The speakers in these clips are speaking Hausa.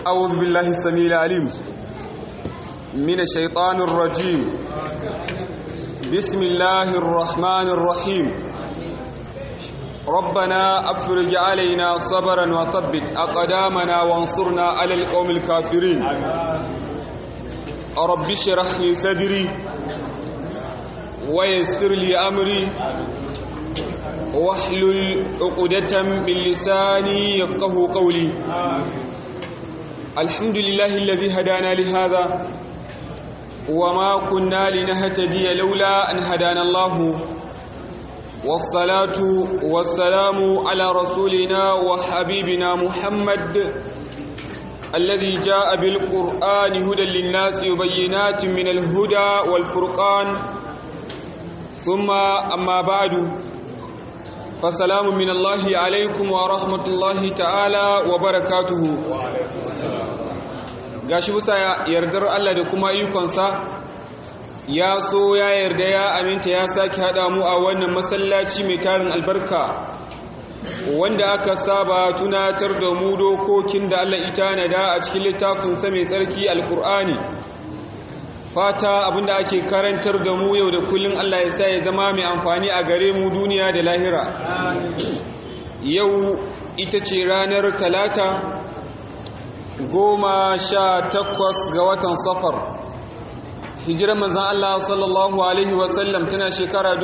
أعوذ بالله السميع العليم من الشيطان الرجيم بسم الله الرحمن الرحيم ربنا أفرج علينا صبرا وثبت أقدامنا وانصرنا على القوم الكافرين رب اشرح لي صدري ويسر لي أمري واحلل عقدة من لساني يفقه قولي الحمد لله الذي هدانا لهذا وما كنا لنهتدي لولا أن هدانا الله والصلاة والسلام على رسولنا وحبيبنا محمد الذي جاء بالقرآن هدى للناس وبينات من الهدى والفرقان ثم أما بعد فسلام من الله عليكم ورحمة الله تعالى وبركاته gashi bisa yardar Allah da kuma ikonsa ya so ya yarda ya aminta ya sake haɗa mu a wannan masallaci mai tarin albarka wanda aka saba tunatar da mu dokokin da Allah ita nada a cikin littafinsa mai tsarki alkur'ani fata abinda ake karantar da mu yau da kullun Allah ya sa ya zama mai amfani a gare mu duniya da lahira yau ita ce ranar talata goma sha takwas ga watan safar hijirar manzan Allah sallallahu Alaihi wasallam tana shekara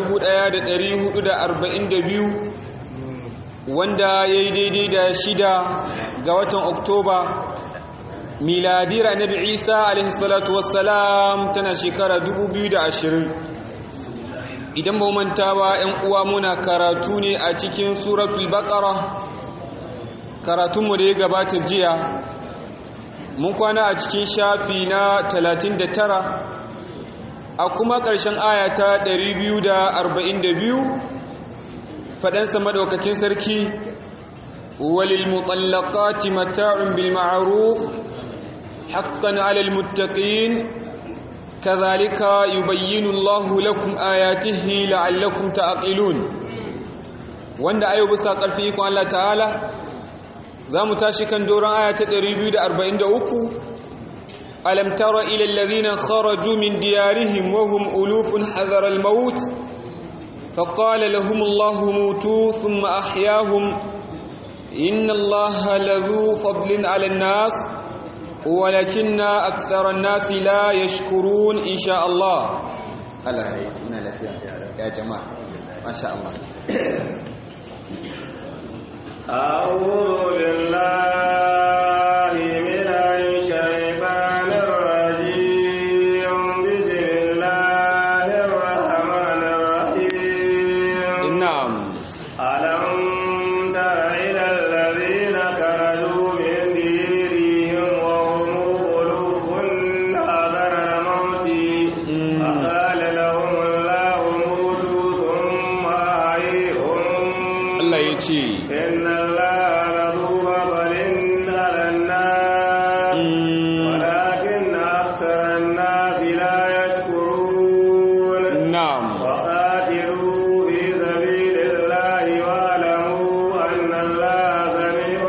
1442 wanda ya yi daidai da shida ga watan oktoba miladiyar annabi isa alaihissalatu wassalam tana shekara 2020 idan ba manta ba 'yan uwa muna karatu ne a cikin suratul baqara karatunmu da ya gabata jiya mun kwana a cikin shafi na 39 a kuma ƙarshen ayata 242 faɗansa maɗaukakin sarki walil mutallaqati mata'un bil ma'ruf haqqan 'alal muttaqin kadhalika yubayyinu Allahu lakum ayatihi la'allakum ta'qilun wanda ayo bisa ƙarfi ikon Allah ta'ala za mu tashi kan doron aya ta 243 alam tara ila alladhina kharaju min diyarihim wa hum ulufun hadara al-maut faqala lahum Allahu mutu thumma ahyahum inna Allaha ladhu fadlin 'ala an-nas walakinna akthara an-nas la yashkurun insha Allah Allah rai muna lafiya ya jama'a masha Allah أعوذ بالله من الشيطان الرجيم بسم الله الرحمن الرحيم na'am ألم تر إلى الذين خرجوا من ديرهم وهم ألوف حذر الموت فقال لهم الله موتوا ثم أحييهم Allah ya ce إن الله لذو فضل على الناس ولكن أكثر الناس لا يشكرون na'am وقاتلوا في سبيل الله واعلموا أن الله سميع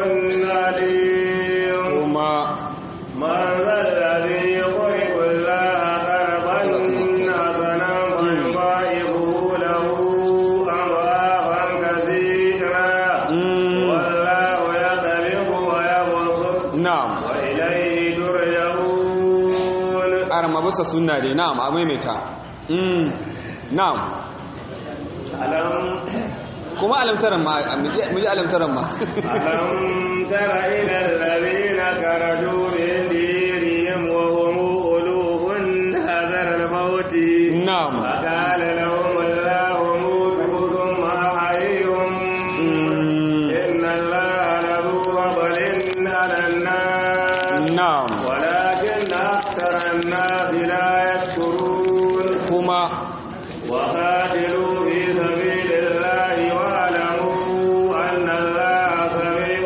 عليم kuma من ذا الذي يقرض الله قرضا حسنا فيضاعفه له أضعافا كثيرا والله يقبض ويبسط na'am وإليه ترجعون arama bisa sunna dai na'am a maimaita mm na'am ألم kuma alamtaran ma mu ji alamtaran ma ألم تر إلى الذين خرجوا من ديرهم وهم ألوف حذر الموت na'am فقال لهم الله موتوا ثم أحييهم Mm, إن الله لذو فضل على الناس na'am ولكن أكثر الناس لا يشكرون kuma وقاتلوا في سبيل الله واعلموا أن الله سميع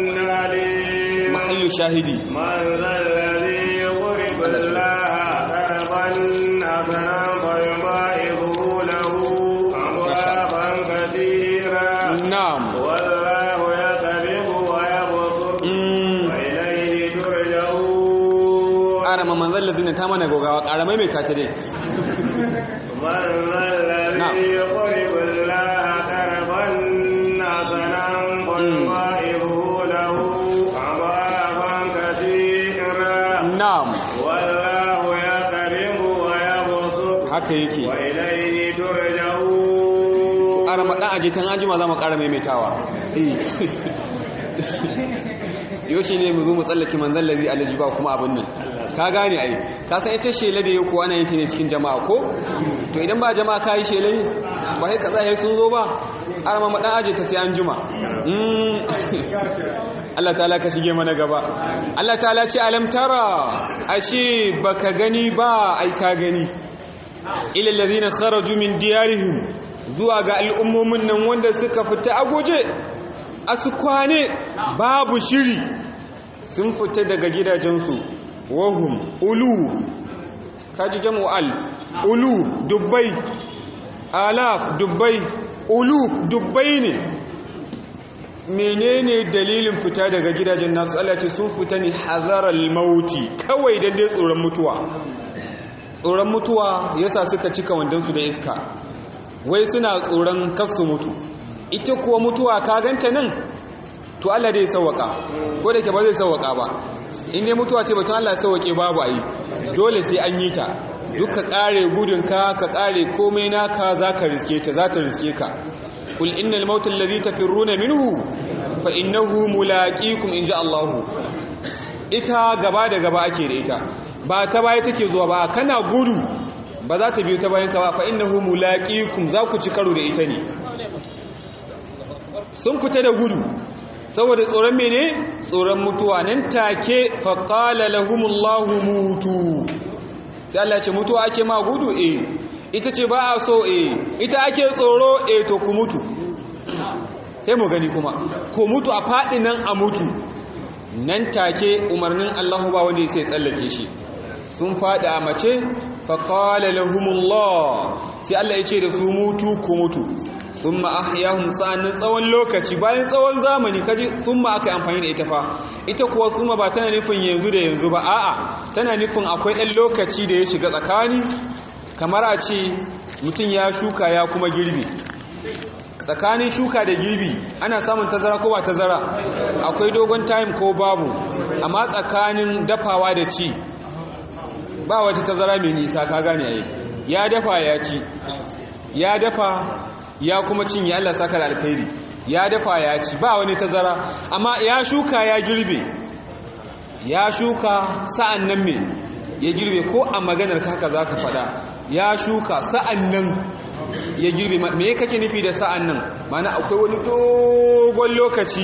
عليم mahallu shahidi من ذا الذي يقرض الله قرضا حسنا فيضاعفه له أضعافا كثيرا na'am والله يقبض ويبسط mm وإليه ترجعون ƙara ma manzan lazina ta mana gogawa ƙara maimaita ta dai من ذا الذي يقرب الله قرضا حسنا فيضاعفه له أضعافا كثيرا na'am والله يقرض ويبسط haka yake وإليه ترجعون ƙara maɗan aje tan anjima za mu ƙara maimaitawa yau shi ne mu zo mu tsallake manzan lari alaji ba kuma abin nan ka gane ai ka san ita shela da yau ko ana yin ta ne cikin jama'a ko to idan ba jama'a ka yi shela ne ba sai ka tsaye sun zo ba ƙara ma maɗan aje ta sai an juma Allah ta'ala ka shige mana gaba Allah ta'ala ce alam tara ashe baka gani ba ai ka gani ila alladhina kharaju min diyarihim zuwa ga al'ummomin nan wanda suka fita a guje a su kwane babu shiri sun fita daga gidajensu wahum ulu kaji jamu alf ulu dubbai alaf dubbai ulu dubbai ne menene dalilin fita daga gidajen nasu Allah ce sun fita ne hazaral mauti kawai dan dai tsoron mutuwa tsoron mutuwa yasa suka cika wandonsu da iska wai suna tsoron kasu mutu ita kuwa mutuwa ka ganta nan to Allah dai sauwaka ko da ke ba zai sauwaka ba in dai mutuwa ce batun Allah sauwake babu ayi dole sai an yi ta duka kare gudunka ka kare komai naka zaka riske ta za ta riske ka kul innal mautal ladhi tafirruna minhu fa innahu mulaqikum inja Allah ita gaba da gaba ake da ita ba ta baya take zuwa ba kana gudu ba za ta biyo ta bayan ka ba fa innahu mulaqikum za ku ci karo da ita ne sun fita da gudu saboda tsoron mene tsoron mutuwa nan take fa qala lahumullahu mutu sai Allah ya ce mutuwa ake ma gudu eh ita ce ba a so eh ita ake tsoro eh to ku mutu sai mu gani kuma ku mutu a faɗi nan a mutu nan take umarnin Allah ba wanda sai tsallake shi sun faɗi a mace faƙala lahumullah sai Allah ya ce da su mutu ku mutu sun ma'ahiyahun sa'annin tsawon lokaci bayan tsawon zamani kaji sun ma aka yi amfani da ita fa ita kuwa sun ba tana nufin yanzu da yanzu ba a'a tana nufin akwai ɗan lokaci da ya shiga tsakani kamar a ce mutum ya shuka ya kuma girbi tsakanin shuka da girbi ana samun tazara ko ba tazara akwai dogon time ko babu amma tsakanin dafawa da ci ba wata tazara mai nisa ka gane ai ya dafa ya ci ya dafa ya kuma cinye Allah saka da alkhairi ya dafa ya ci ba wani tazara amma ya shuka ya girbe ya shuka sa'an nan me ya girbe ko a maganar ka haka zaka fada ya shuka sa'an nan ya girbe me kake nufi da sa'an nan mana akwai wani dogon lokaci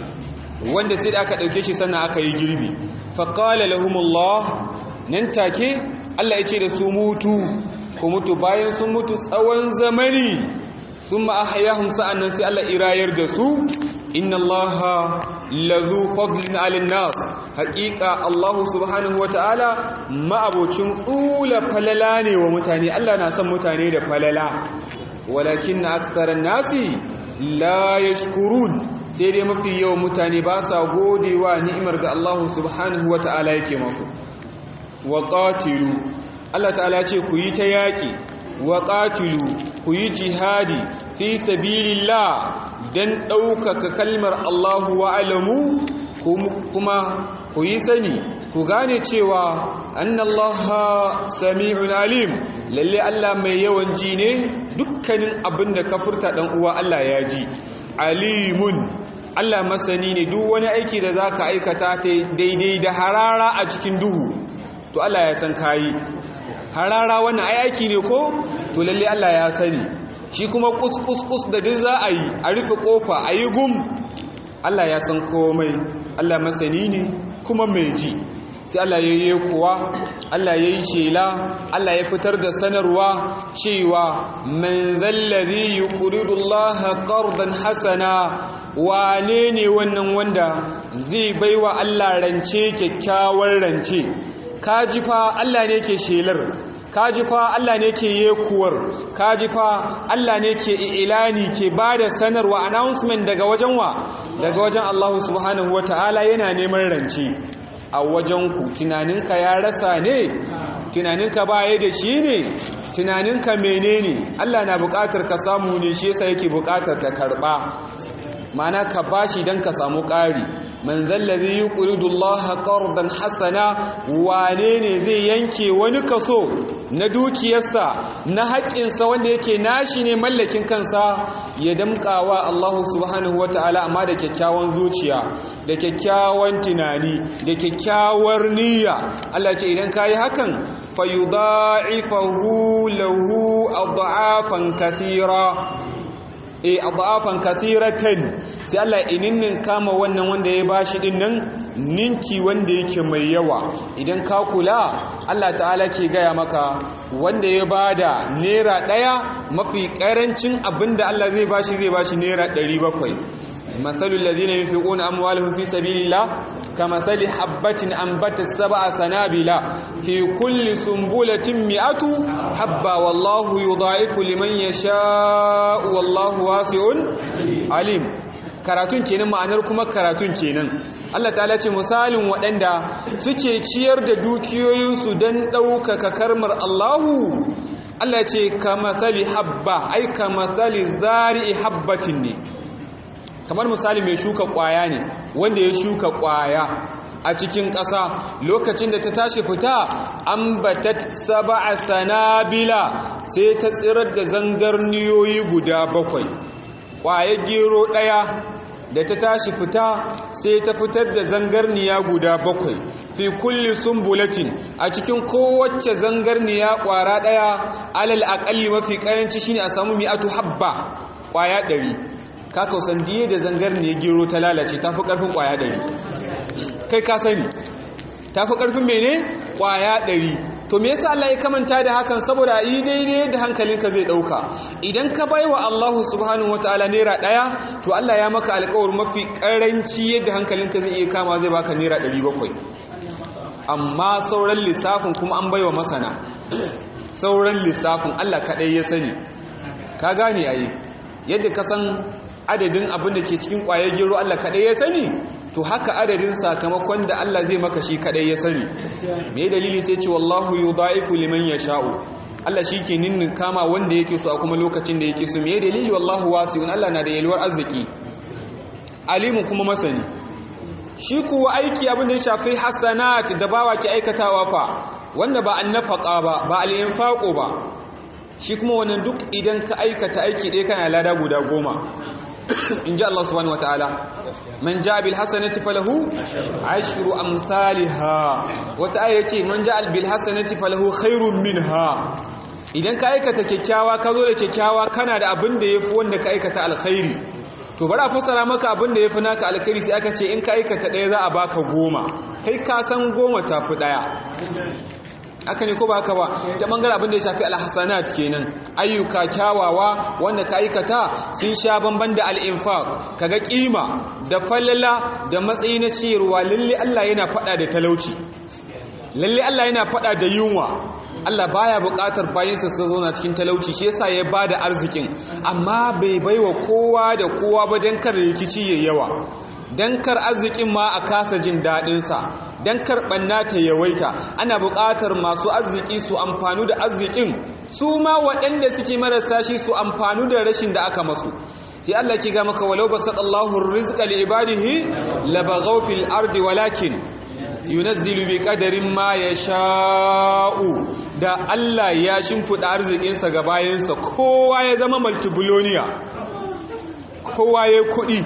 wanda sai da aka dauke shi sannan aka yi girbi faqala lahumullah nan take Allah ya ce da su mutu ku mutu bayan sun mutu tsawon zamani sun ma'ahayahun sa'annan sai Allah irayar da su inna Allah lazu fadlin alin nas haƙiƙa Allah subhanahu wa ta'ala ma'abocin tsula falala ne wa mutane Allah na son mutane da falala walakin na aksarar nasi la yashkurun sai dai mafi yawan mutane ba sa godewa ni'imar da Allah subhanahu wa ta'ala yake masu wa qatilu Allah ta'ala ce ku yi ta yaƙi wa qatilu ku yi jihadi fi sabilillah dan ɗaukaka kalmar Allahu wa alamu kuma ku yi sani ku gane cewa annallaha sami'un alim lalle Allah mai yawan ji ne dukkanin abin da ka furta dan uwa Allah ya ji alimun Allah masani ne duk wani aiki da zaka aikata daidai da harara a cikin duhu to Allah ya san kayi harara wannan ai aiki ne ko to lalle Allah ya sani shi kuma kus kus kus da duk za a yi a rufe kofa a yi gum Allah ya san komai Allah masani ne kuma mai ji sai Allah ya yi kuwa Allah ya yi shela Allah ya fitar da sanarwa cewa man zallazi yuqridu Allah qardan hasana wane ne wannan wanda zai baiwa Allah rance kyakkyawar rance kaji fa Allah ne ke shelar kaji fa Allah ne ke yekuwar kaji fa Allah ne ke ilani ke bada sanarwa announcement daga wajen wa daga wajen Allah subhanahu wataala yana neman rance a wajenku tunaninka ya rasa ne tunaninka baya da shi ne tunaninka menene Allah na buƙatar ka samu ne shi yasa yake buƙatar ka karɓa mana ka bashi don ka samu ƙari man zallazi yuqridu Allah qardan hasana wane ne zai yanke wani kaso na dukiyarsa na haƙƙinsa wanda yake nashi ne mallakin kansa ya damƙawa Allah subhanahu wataala amma da kyakkyawan zuciya da kyakkyawan tunani da kyakkyawar niyya Allah ce idan kayi hakan fayudha'ifahu lahu adha'afan kathira e adafan kathiratan sai Allah ininnin kama wannan wanda ya bashi din nan ninki wanda yake mai yawa idan ka kula Allah ta'ala ke gaya maka wanda ya bada naira daya mafi karancin abinda Allah zai bashi zai bashi naira 700 مثل الذين ينفقون أموالهم في سبيل الله كمثل حبة أنبتت سبع سنابل في كل سنبلة مئة حبة والله يضاعف لمن يشاء والله واسع عليم karatun kenan ma'anar kuma karatun kenan Allah ta'ala ce misalin waɗanda suke ciyar da dukiyoyinsu don ɗaukaka karmar Allahu Allah ce ka matsali habba ai ka matsali zari'i habbatin ne kamar misali mai shuka kwaya ne wanda ya shuka kwaya a cikin ƙasa lokacin da ta tashi fita ambatat sab'a sanabila sai ta tsirar da zangarniyoyi guda bakwai kwayar gero ɗaya da ta tashi fita sai ta fitar da zangarniya guda bakwai fi kulli sumbulatin a cikin kowace zangarniya kwara ɗaya alal aƙalli mafi ƙaranci shine a samu mi'atu habba kwaya ɗari ka kausan diye da zangar ne gero ta lalace ta fi ƙarfin ƙwaya ɗari kai ka sani ta fi ƙarfin mene ƙwaya ɗari to me yasa Allah ya kamanta da hakan saboda yi daidai da hankalinka zai ɗauka idan ka bai wa Allah subhanahu wa ta'ala naira ɗaya to Allah ya maka alƙawar mafi ƙaranci yadda hankalinka zai iya kama zai baka naira ɗari bakwai amma sauran lissafin kuma an baiwa masana sauran lissafin Allah kaɗai ya sani ka gane ayi yadda ka san adadin abin da ke cikin ƙwayar gero Allah kaɗai ya sani to haka adadin sakamakon da Allah zai maka shi kaɗai ya sani me dalili sai ce wallahu yudaifu liman yasha'u Allah shi ke ninnin kama wanda yake so a kuma lokacin da yake so me dalili wallahu wasi'un Allah na da yalwar arziki alimu kuma masani shi kuwa aiki abin da ya shafi hasanat da bawa ke aikatawa fa wanda ba an nafaka ba ba al-infaqo ba shi kuma wannan duk idan ka aikata aiki ɗaya kana lada guda goma in ji Allah subhanahu wataala man ja bil hasanati falahu ashru amsalha wata aya ce man ja bil hasanati falahu khairun minha idan ka aikata kyakkyawa ka zo da kyakkyawa kana da abin da yafi wanda ka aikata alkhairi to bari a fassara maka abin da yafi naka alkhairi sai aka ce in ka aikata ɗaya za a baka goma kai ka san goma tafi ɗaya aka ne ko ba haka ba ta bangaren abin da ya shafi alhassanat kenan ayyuka kyawawa wanda ka aikata sun sha bamban da al'infaq kaga kima da falala da matsayi na ciyarwa lalle Allah yana fada da talauci lalle Allah yana fada da yunwa Allah baya buƙatar bayinsa su zauna cikin talauci shi yasa ya bada arzikin amma bai baiwa kowa da kowa ba dan kar rikici yayi yawa dan kar arzikin ma a kasa jin daɗinsa don karɓar nata yawaita ana buƙatar masu arziki su amfanu da arzikin su ma waɗanda suke marasa shi su amfanu da rashin da aka masu ya Allah ki ga maka walau basatallahu rizqa li ibadihi labaghaw fil ardi walakin yunazzilu bi qadarin ma yasha'u da Allah ya shimfida arzikin sa ga bayansa kowa ya zama multibillionaire kowa ya kuɗi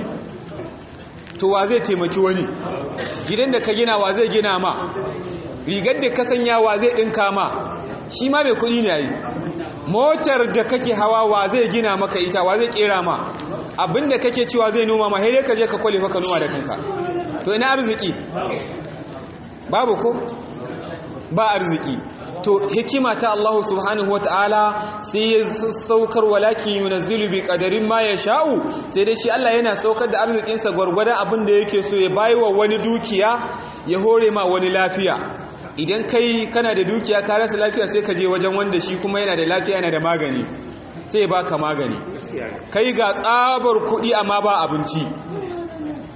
to wa zai taimaki wani gidan da ka gina wa zai gina ma rigar da ka sanya wa zai ɗinka ma shi ma mai kuɗi ne yi motar da kake hawa wa zai gina maka ita wa zai ƙera ma abinda kake cewa zai noma ma haidai ka je ka kwale maka noma da kanka to ina arziki babu ko ba arziki to hikima ta Allah subhanahu wa ta'ala sai ya saukar walakin yunazzilu bi qadarin ma sha'u sai dai shi Allah yana saukar da arzikinsa gwargwadon abin da yake so ya wa wani dukiya ya hore ma wani lafiya idan kai kana da dukiya ka rasa lafiya sai ka je wajen wanda shi kuma yana da lafiya yana da magani sai ya baka magani kai ga tsabar kuɗi amma ba abinci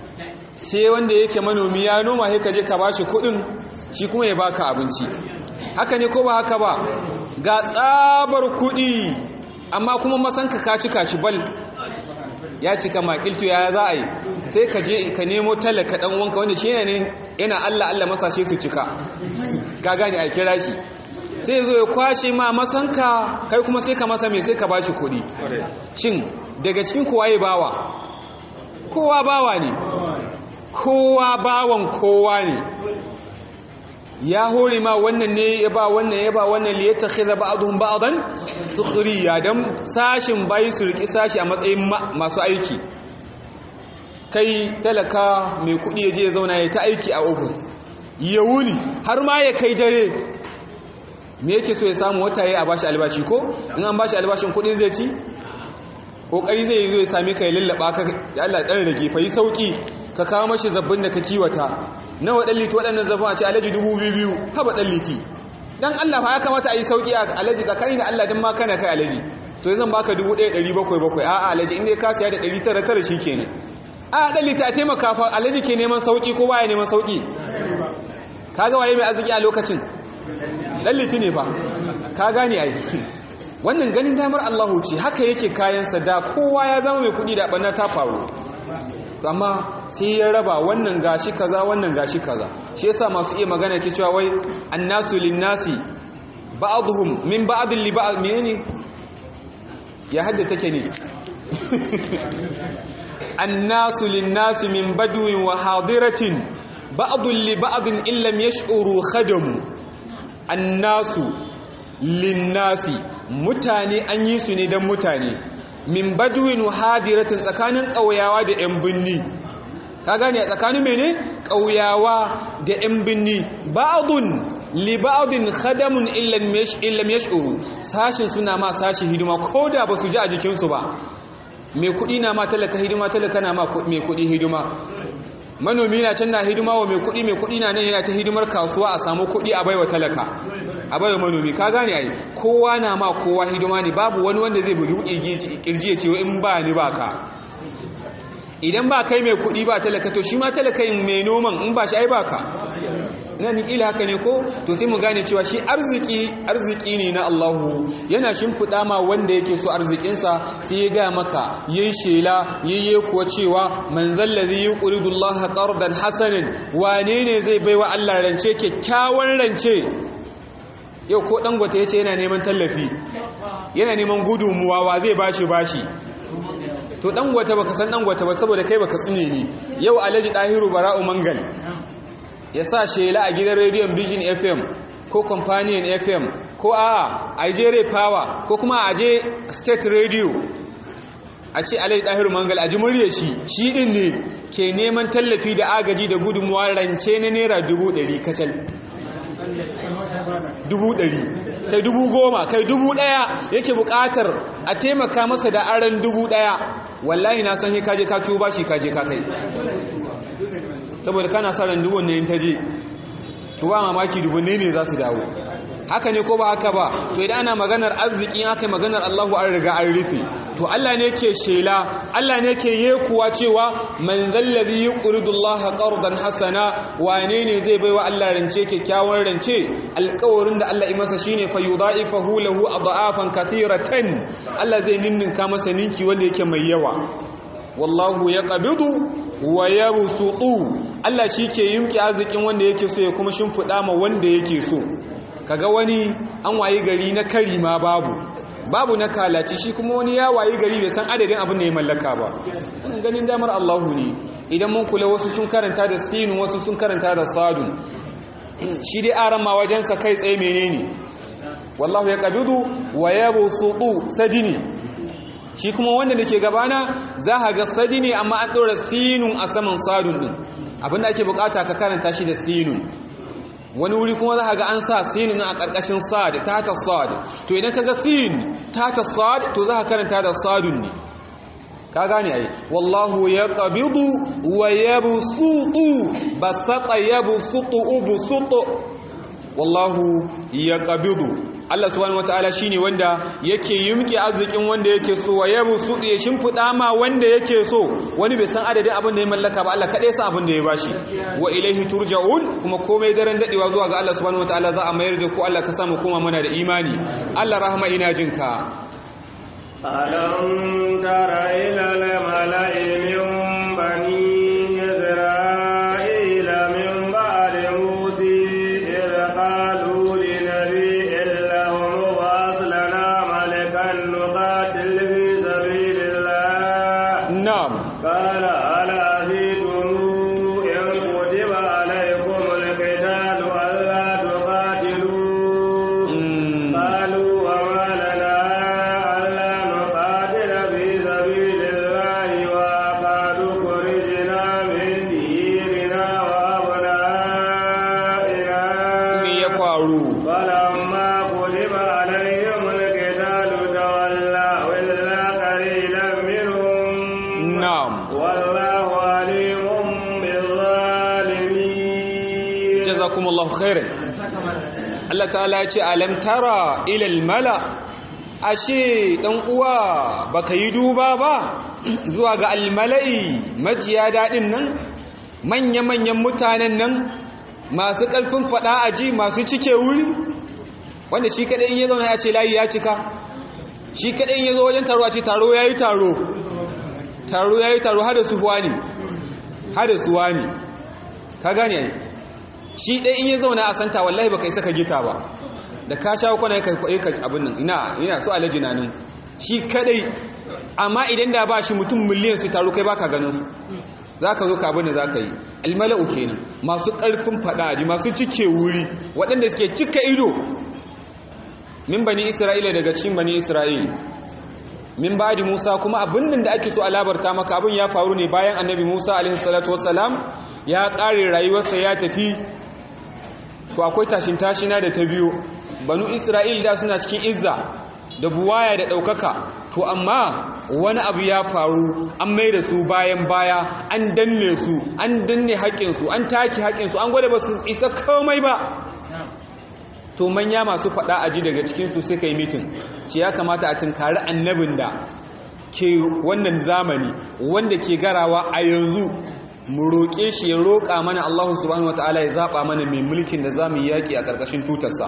sai wanda yake manomi ya noma sai ka je ka bashi kudin shi kuma ya baka abinci haka ne ko ba haka ba ga tsabar kudi amma kuma masanka ka cika shi bal ya cika makiltu ya za a yi sai ka je ka nemo talaka dan wanka wanda shi ne yana Allah Allah masashe su cika ka gane a kira shi sai zo ya kwashe ma masanka kai kuma sai ka masa mai sai ka bashi kuɗi shin daga cikin kowa ya bawa kowa bawa ne kowa bawan kowa ne ya hore ma wannan ne ya ba wannan ya ba wannan li yattakhidha ba'dhum ba'dan sukhriya dan sashin bai su riki sashi a matsayin masu aiki kai talaka mai kudi yaje ya zauna ya ta aiki a office ya wuni har ma ya kai dare me yake so ya samu wata yayi a bashi albashi ko in an bashi albashin kudin zai ci kokari zai zo ya same ka ya lallaba ka ya Allah dan rage fa yi sauki ka kawo mashi zabbin da ka kiwata nawa dan liti waɗannan zabbin a ce alaji dubu biyu haba dan liti dan Allah fa ya kamata a yi sauki a alaji ka kai da Allah dan ma kana kai alaji to zan baka dubu ɗaya ɗari bakwai bakwai a'a alaji in dai ka siya da ɗari tara tara shi kenan a dan liti a taimaka fa alaji ke neman sauki ko baya neman sauki kaga waye mai arziki a lokacin dan liti ne fa ka gane ai wannan ganin damar Allahu ce haka yake kayansa da kowa ya zama mai kudi da ɓanna ta faru amma sai ya raba wannan gashi kaza wannan gashi kaza shi yasa masu iya magana ke cewa wai annasu linnasi ba'dhum min ba'd li ba'd menene ya hadda take ne annasu linnasi min badwin wa hadiratin ba'd li ba'd illam yash'uru khadam annasu linnasi mutane an yi su ne don mutane min baduwin hadiratin tsakanin ƙauyawa da 'yan binni ka gane a tsakanin mene ƙauyawa da 'yan binni ba'adun li ba'adun khadamun illam yash'uru sashin suna ma sashi hidima ko da ba su ji a jikinsu ba mai kuɗi na ma talaka hidima talaka na ma mai kuɗi hidima manomi na can na hidima wa mai kuɗi mai kuɗi na nan yana ta hidimar kasuwa a samu kuɗi a baiwa talaka a baiwa manomi ka gane ai kowa na ma kowa hidima ne babu wani wanda zai buɗe kirji ya ce in ba ni ba ka idan ba kai mai kuɗi ba talaka to shi ma talakayin mai noman in ba shi ai ba ka ina ni kila haka ne ko to sai mu gane cewa shi arziki arziki ne na Allahu yana shimfiɗa ma wanda yake so arzikinsa sai ya ga maka yayi shela yayye kuwa cewa man zallazi yuqridu Allah qardan hasanan wane ne zai baiwa Allah rance kyakkyawan rance yau ko dangote yace yana neman tallafi yana neman gudunmuwa wa zai bashi bashi to dangote baka san dangote ba saboda kai baka tsine ni yau alhaji dahiru bara'u mangal ya sa shela a gidan rediyon vision fm ko companion fm ko a ajere power ko kuma a je state radio a ce alai ɗahir mangal a ji murya shi shi ɗin ne ke neman tallafi da agaji da gudunmuwa rance na naira dubu ɗari kacal dubu ɗari kai dubu goma kai dubu ɗaya yake buƙatar a taimaka masa da aron dubu ɗaya wallahi na san kaje ka ciwo bashi kaje ka kai saboda kana sa ran dubun ne in ta je to ba mamaki dubun ne ne za su dawo haka ne ko ba haka ba to idan ana maganar arziki aka yi maganar Allahu an riga an rufe to Allah ne ke shela Allah ne ke yekuwa cewa man zallazi yuqridu Allah qardan hasana wane ne zai baiwa Allah rance kyakkyawan rance alƙawarin da Allah ya masa shine fa yudaifahu lahu adhafan kathiratan Allah zai ninninka masa ninki wanda yake mai yawa wallahu yaqbidu wa yabsutu Allah shi ke yimki arzikin wanda yake so ya kuma shimfiɗa ma wanda yake so kaga wani an wayi gari na kari ma babu babu na kalaci shi kuma wani ya wayi gari bai san adadin abin da ya mallaka ba wannan ganin damar Allahu ne idan mun kula wasu sun karanta da sinun wasu sun karanta da sadun shi dai aran ma wajensa kai tsaye menene wallahu ya qabidu wa yabsutu sadini shi kuma wanda da ke gabana za a ga sadi ne amma an ɗora sinun a saman sadun ɗin abinda ake bukata ka karanta shi da sinun wani wuri kuma za a ga an sa sinun a ƙarƙashin sad tata sad to idan ka ga sin tata sad to za ka karanta da sadun ne ka gane ai wallahu ya qabidu wa yabsutu basata yabsutu ubsutu wallahu ya qabidu Allah subhanahu wataala shine wanda yake yumke arzikin wanda yake so wa yabu su ya shimfida ma wanda yake so wani bai san adadin abin da ya mallaka ba Allah kadai san abin da ya bashi wa ilaihi turja'un kuma komai daren dadewa zuwa ga Allah subhanahu wataala za a mayar da ku Allah ka samu koma mana da imani Allah rahama ina jinka ألم تر إلى الملأ من بني إسرائيل من بعد موسى إذ قالوا لنبي لهم ابعث لنا ملكا نقاتل في سبيل الله na'am قال هل عزيتم إن كتب عليكم القتال ألا تقاتلوا Mm. قالوا وما لنا ألا نقاتل في سبيل الله وقد خرجنا من ديرنا وأبنائنا me ya faru فلما كتب عليهم القتال تولوا إلا قليلا منهم na'am والله عليم بالظالمين jazakumullahu khairan Allah ta'ala ya ce alam tara ila mala ashe dan uwa baka yi duba ba zuwa ga almalai majiya dadin nan manya-manyan mutanen nan masu ƙarfin faɗa aji masu cike wuri wanda shi kaɗai in ya zauna ya ce layi ya cika shi kaɗai in ya zo wajen taro a ce taro ya yi taro taro ya yi taro hada suwa ne hada suwa ne ka gane ai shi ɗai in ya zauna a santa wallahi baka isa ka gita ba da ka shawo kwana ya kai ka abin nan ina ina so alaji na nan shi kadai amma idan da ba shi mutum miliyan su taru kai baka ganin su zaka zo ka abin da zaka yi almala'u kenan masu ƙarfin faɗa masu cike wuri waɗanda suke cika ido min bani isra'ila daga cikin bani isra'ila min ba'di musa kuma abin da ake so a labarta maka abin ya faru ne bayan annabi musa alaihi salatu wassalam ya ƙare rayuwarsa ya tafi to akwai tashin tashina da ta biyu banu isra'il da suna cikin izza da buwaya da ɗaukaka to amma wani abu ya faru an mai da su bayan baya an danne su an danne haƙƙinsu an take haƙƙinsu an gwada ba su isa komai ba to manya masu faɗa aji daga cikinsu suka yi mitin ce ya kamata a tunkari annabin da ke wannan zamani wanda ke garawa a yanzu mu roƙe shi ya roƙa mana Allah subhanahu wataala ya zaɓa mana mai mulkin da za mu yi yaƙi a ƙarƙashin tutarsa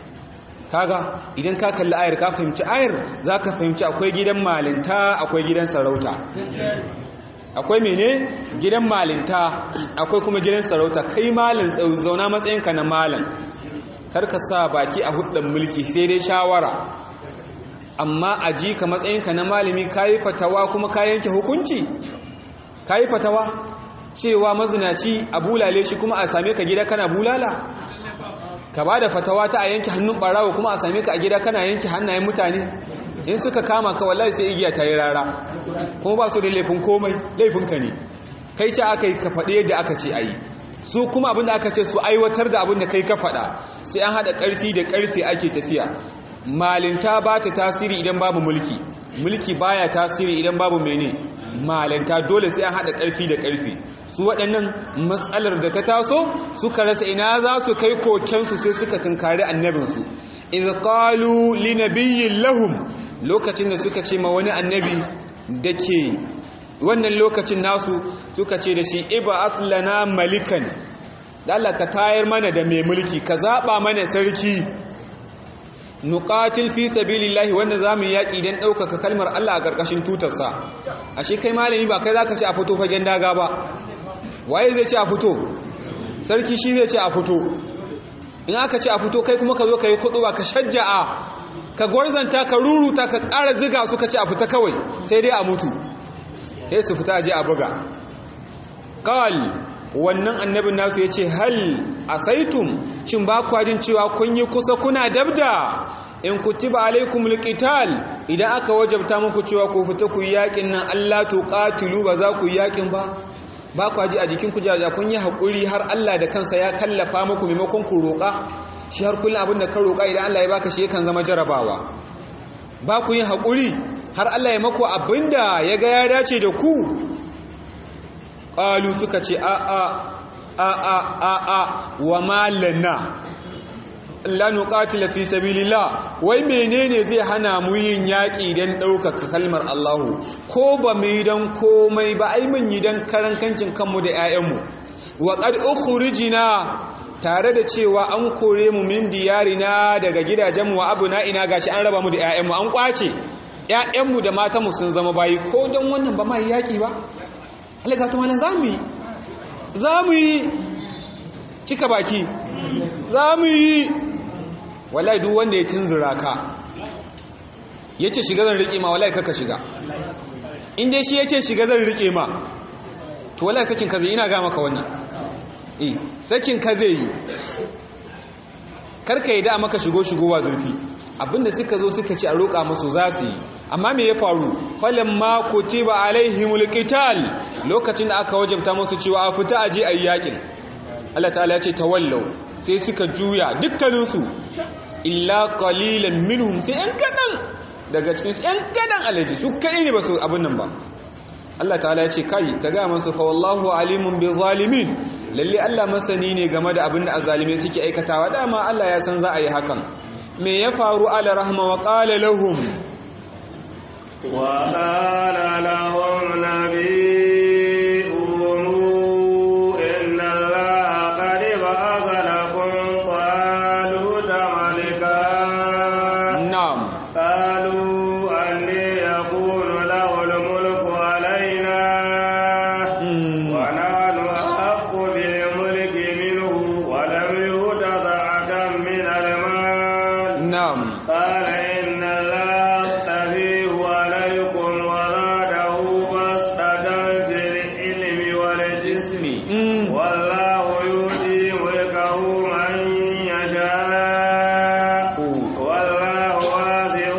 kaga idan ka kalli ayar ka fahimci ayar za ka fahimci akwai gidan malinta akwai gidan sarauta akwai mene gidan malinta akwai kuma gidan sarauta kai malin zauna matsayinka na malin karka sa baki a hudun mulki sai dai shawara amma a ji ka matsayinka na malami ka yi fatawa kuma ka yanke hukunci ka yi fatawa cewa mazinaci a bulale shi kuma a same ka gida kana bulala ka ba da fatawa ta a yanke hannun barawa kuma a same ka a gida kana yanke hannayen mutane in suka kama ka wallahi sai igiya ta yi rara kuma ba su da laifin komai laifinka ne kai ce aka yi ka faɗi yadda aka ce a yi su kuma abinda aka ce su aiwatar da abinda kai ka faɗa sai an haɗa ƙarfi da ƙarfi ake tafiya malinta ba ta tasiri idan babu mulki mulki baya tasiri idan babu mene malinta dole sai an haɗa ƙarfi da ƙarfi su waɗannan matsalar da ta taso suka rasa ina za su kai kokensu sai suka tunkari annabinsu iz qalu li nabiyyin lahum lokacin da suka ce ma wani annabi da ke wannan lokacin nasu suka ce da shi iba aslana malikan da Allah ka tayar mana da mai mulki ka zaba mana sarki nuqatil fi sabilillahi wanda zamu yaki dan ɗaukaka kalmar Allah a ƙarƙashin tutarsa ashe kai malami ba kai zaka ce a fito fagen daga ba waye zai ce a fito sarki shi zai ce a fito in aka ce a fito kai kuma ka zo ka yi kudu ba ka shajja'a ka gwarzanta ka ruruta ka ƙara ziga suka ce a fita kawai sai dai a mutu sai su fita je a buga qal wannan annabin nasu yace hal asaitum shin ba ku jin cewa kun yi kusa kuna dabda in kutiba alaikumul qital idan aka wajabta muku cewa ku fita ku yakin nan Allah tuqatilu ba za ku yakin ba ba ku ji a jikin ku jaja kun yi hakuri har Allah da kansa ya kallafa muku maimakon ku roƙa shi har kullum abin da ka roƙa idan Allah ya baka shi yakan zama jarabawa ba ku yin hakuri har Allah ya mako abinda ya ga ya dace da ku ƙalu suka ce a a a a a a wa malana la nuqatila fi sabilillah wai menene zai hana mu yin yaki dan ɗaukaka kalmar Allah ko ba mu yi dan komai ba ai mun yi dan karan kankin kanmu da 'ya'yanmu wa qad ukhrijna tare da cewa an kore mu min diyarina daga gidajenmu wa abuna ina gashi an raba mu da 'ya'yanmu an kwace 'ya'yanmu da matanmu sun zama bayi ko don wannan ba mai yaki ba Allah ga ta malan zamu yi zamu yi cika baki za mu yi wallahi duk wanda ya tunzura ka ya ce shiga zan riƙe ma wallahi kaka shiga inda shi ya ce shiga zan riƙe ma to wallahi sakin ka zai ina ga maka wani eh sakin ka zai yi karka yi da maka shigo shigowa zurfi abinda suka zo suka ce a roƙa musu za su yi amma me ya faru falin ma kutiba alaihimul qital lokacin da aka wajabta musu cewa a fita aje ayi yakin Allah ta'ala ya ce tawallau sai suka juya dukkaninsu illa qalilan minhum sai yan kadan daga cikin su yan kadan alaji su kadai ne ba su abin nan ba Allah ta'ala ya ce kai ka ga masu fa wallahu alimun bi zalimin lalle Allah masani ne game da abin da azalime suke aikatawa dama Allah ya san za a yi hakan me ya faru ala rahma wa qala lahum wa qala lahum nabiyuhum inna allaha qad ba'atha lakum taluta malika na'am qalu anni yakunu lahu al-mulku alayna Mm. ونحن أحق بالملك منه ولم يؤت سعة من المال na'am قال إن الله يستفيه عليكم وزاده بسطة في العلم والجسم Mm. والله يؤتي ملكه من يشاء والله واسع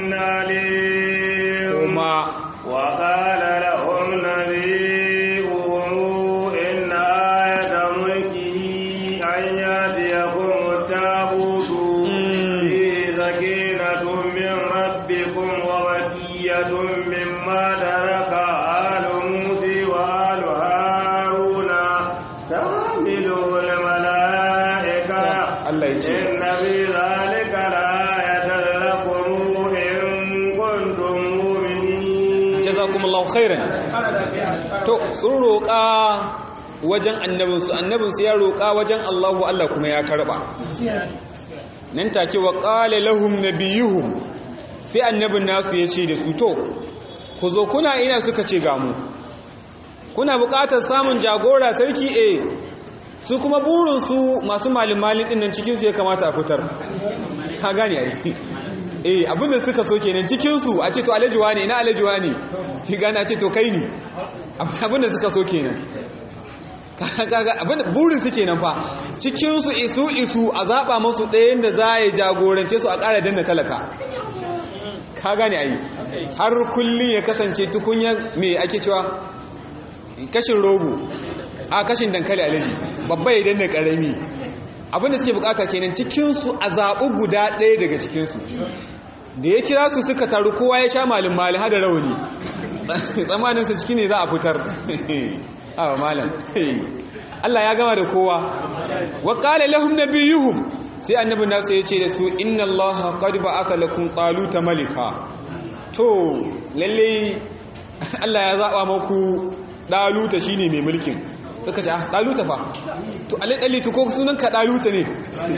عليم kuma وقال لهم نبيهم إن آية ملكه أن يأتيكم التابوت فيه سكينة من ربكم وبقية مما ترك آل موسى وآل هارون تحمله الملائكة Allah ya ce إن في ذلك لآية لكم إن كنتم مؤمنين jazakumullahu khairan to sun roƙa wajen annabinsu annabinsu ya roƙa wajen Allahu Allah kuma ya karɓa nan take wa qala lahum nabiyuhum sai annabin nasu ya ce da su to ku zo kuna ina suka ce ga mu kuna buƙatar samun jagora sarki eh su kuma burinsu masu malin malin ɗin nan cikinsu ya kamata a fitar ka gane ai eh abinda suka so kenan cikinsu a ce to alajuwa ne ina alajuwa ne ci gane a ce to kai ne abinda suka so kenan kaga abinda burin su kenan fa cikinsu isu isu a zaɓa musu ɗayan da za a yi jagorance su a ƙara danna talaka ka gane ai har kullum ya kasance tukunya mai ake cewa kashin rogo a kashin dankali alaji babba ya danna ƙarami abinda suke bukata kenan cikinsu a zaɓi guda ɗaya daga cikinsu da ya kira su suka taru kowa ya sha malin malin hada rauni tsammaninsa ciki ne za a fitar awa malam Allah ya gama da kowa wa qala lahum nabiyuhum sai annabi nasu ya ce da su inna allaha qad ba'atha lakum taluta malika to lalle Allah ya zaba maku daluta shine mai mulkin suka ce ah daluta fa to alai dalitu ko sunan ka daluta ne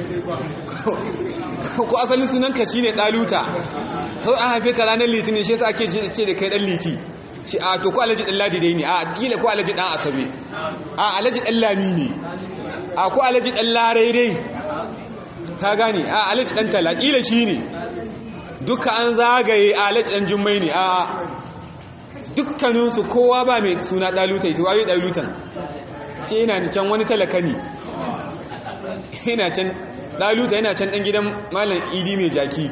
ko asalin sunan ka shine daluta to an haife ka ranar litinin shi yasa ake ce da kai dan liti ce a to ko alaji dan ladi dai ne a kila ko alaji dan asabe a alaji dan lami ne a ko alaji dan larai dai ka gane a alaji dan tala kila shine duka an zagaye a alaji dan jummai ne a dukkaninsu kowa ba mai suna daluta ita wayo dalutan ce yana can wani talaka ne yana can daluta yana can dan gidan malam idi mai jaki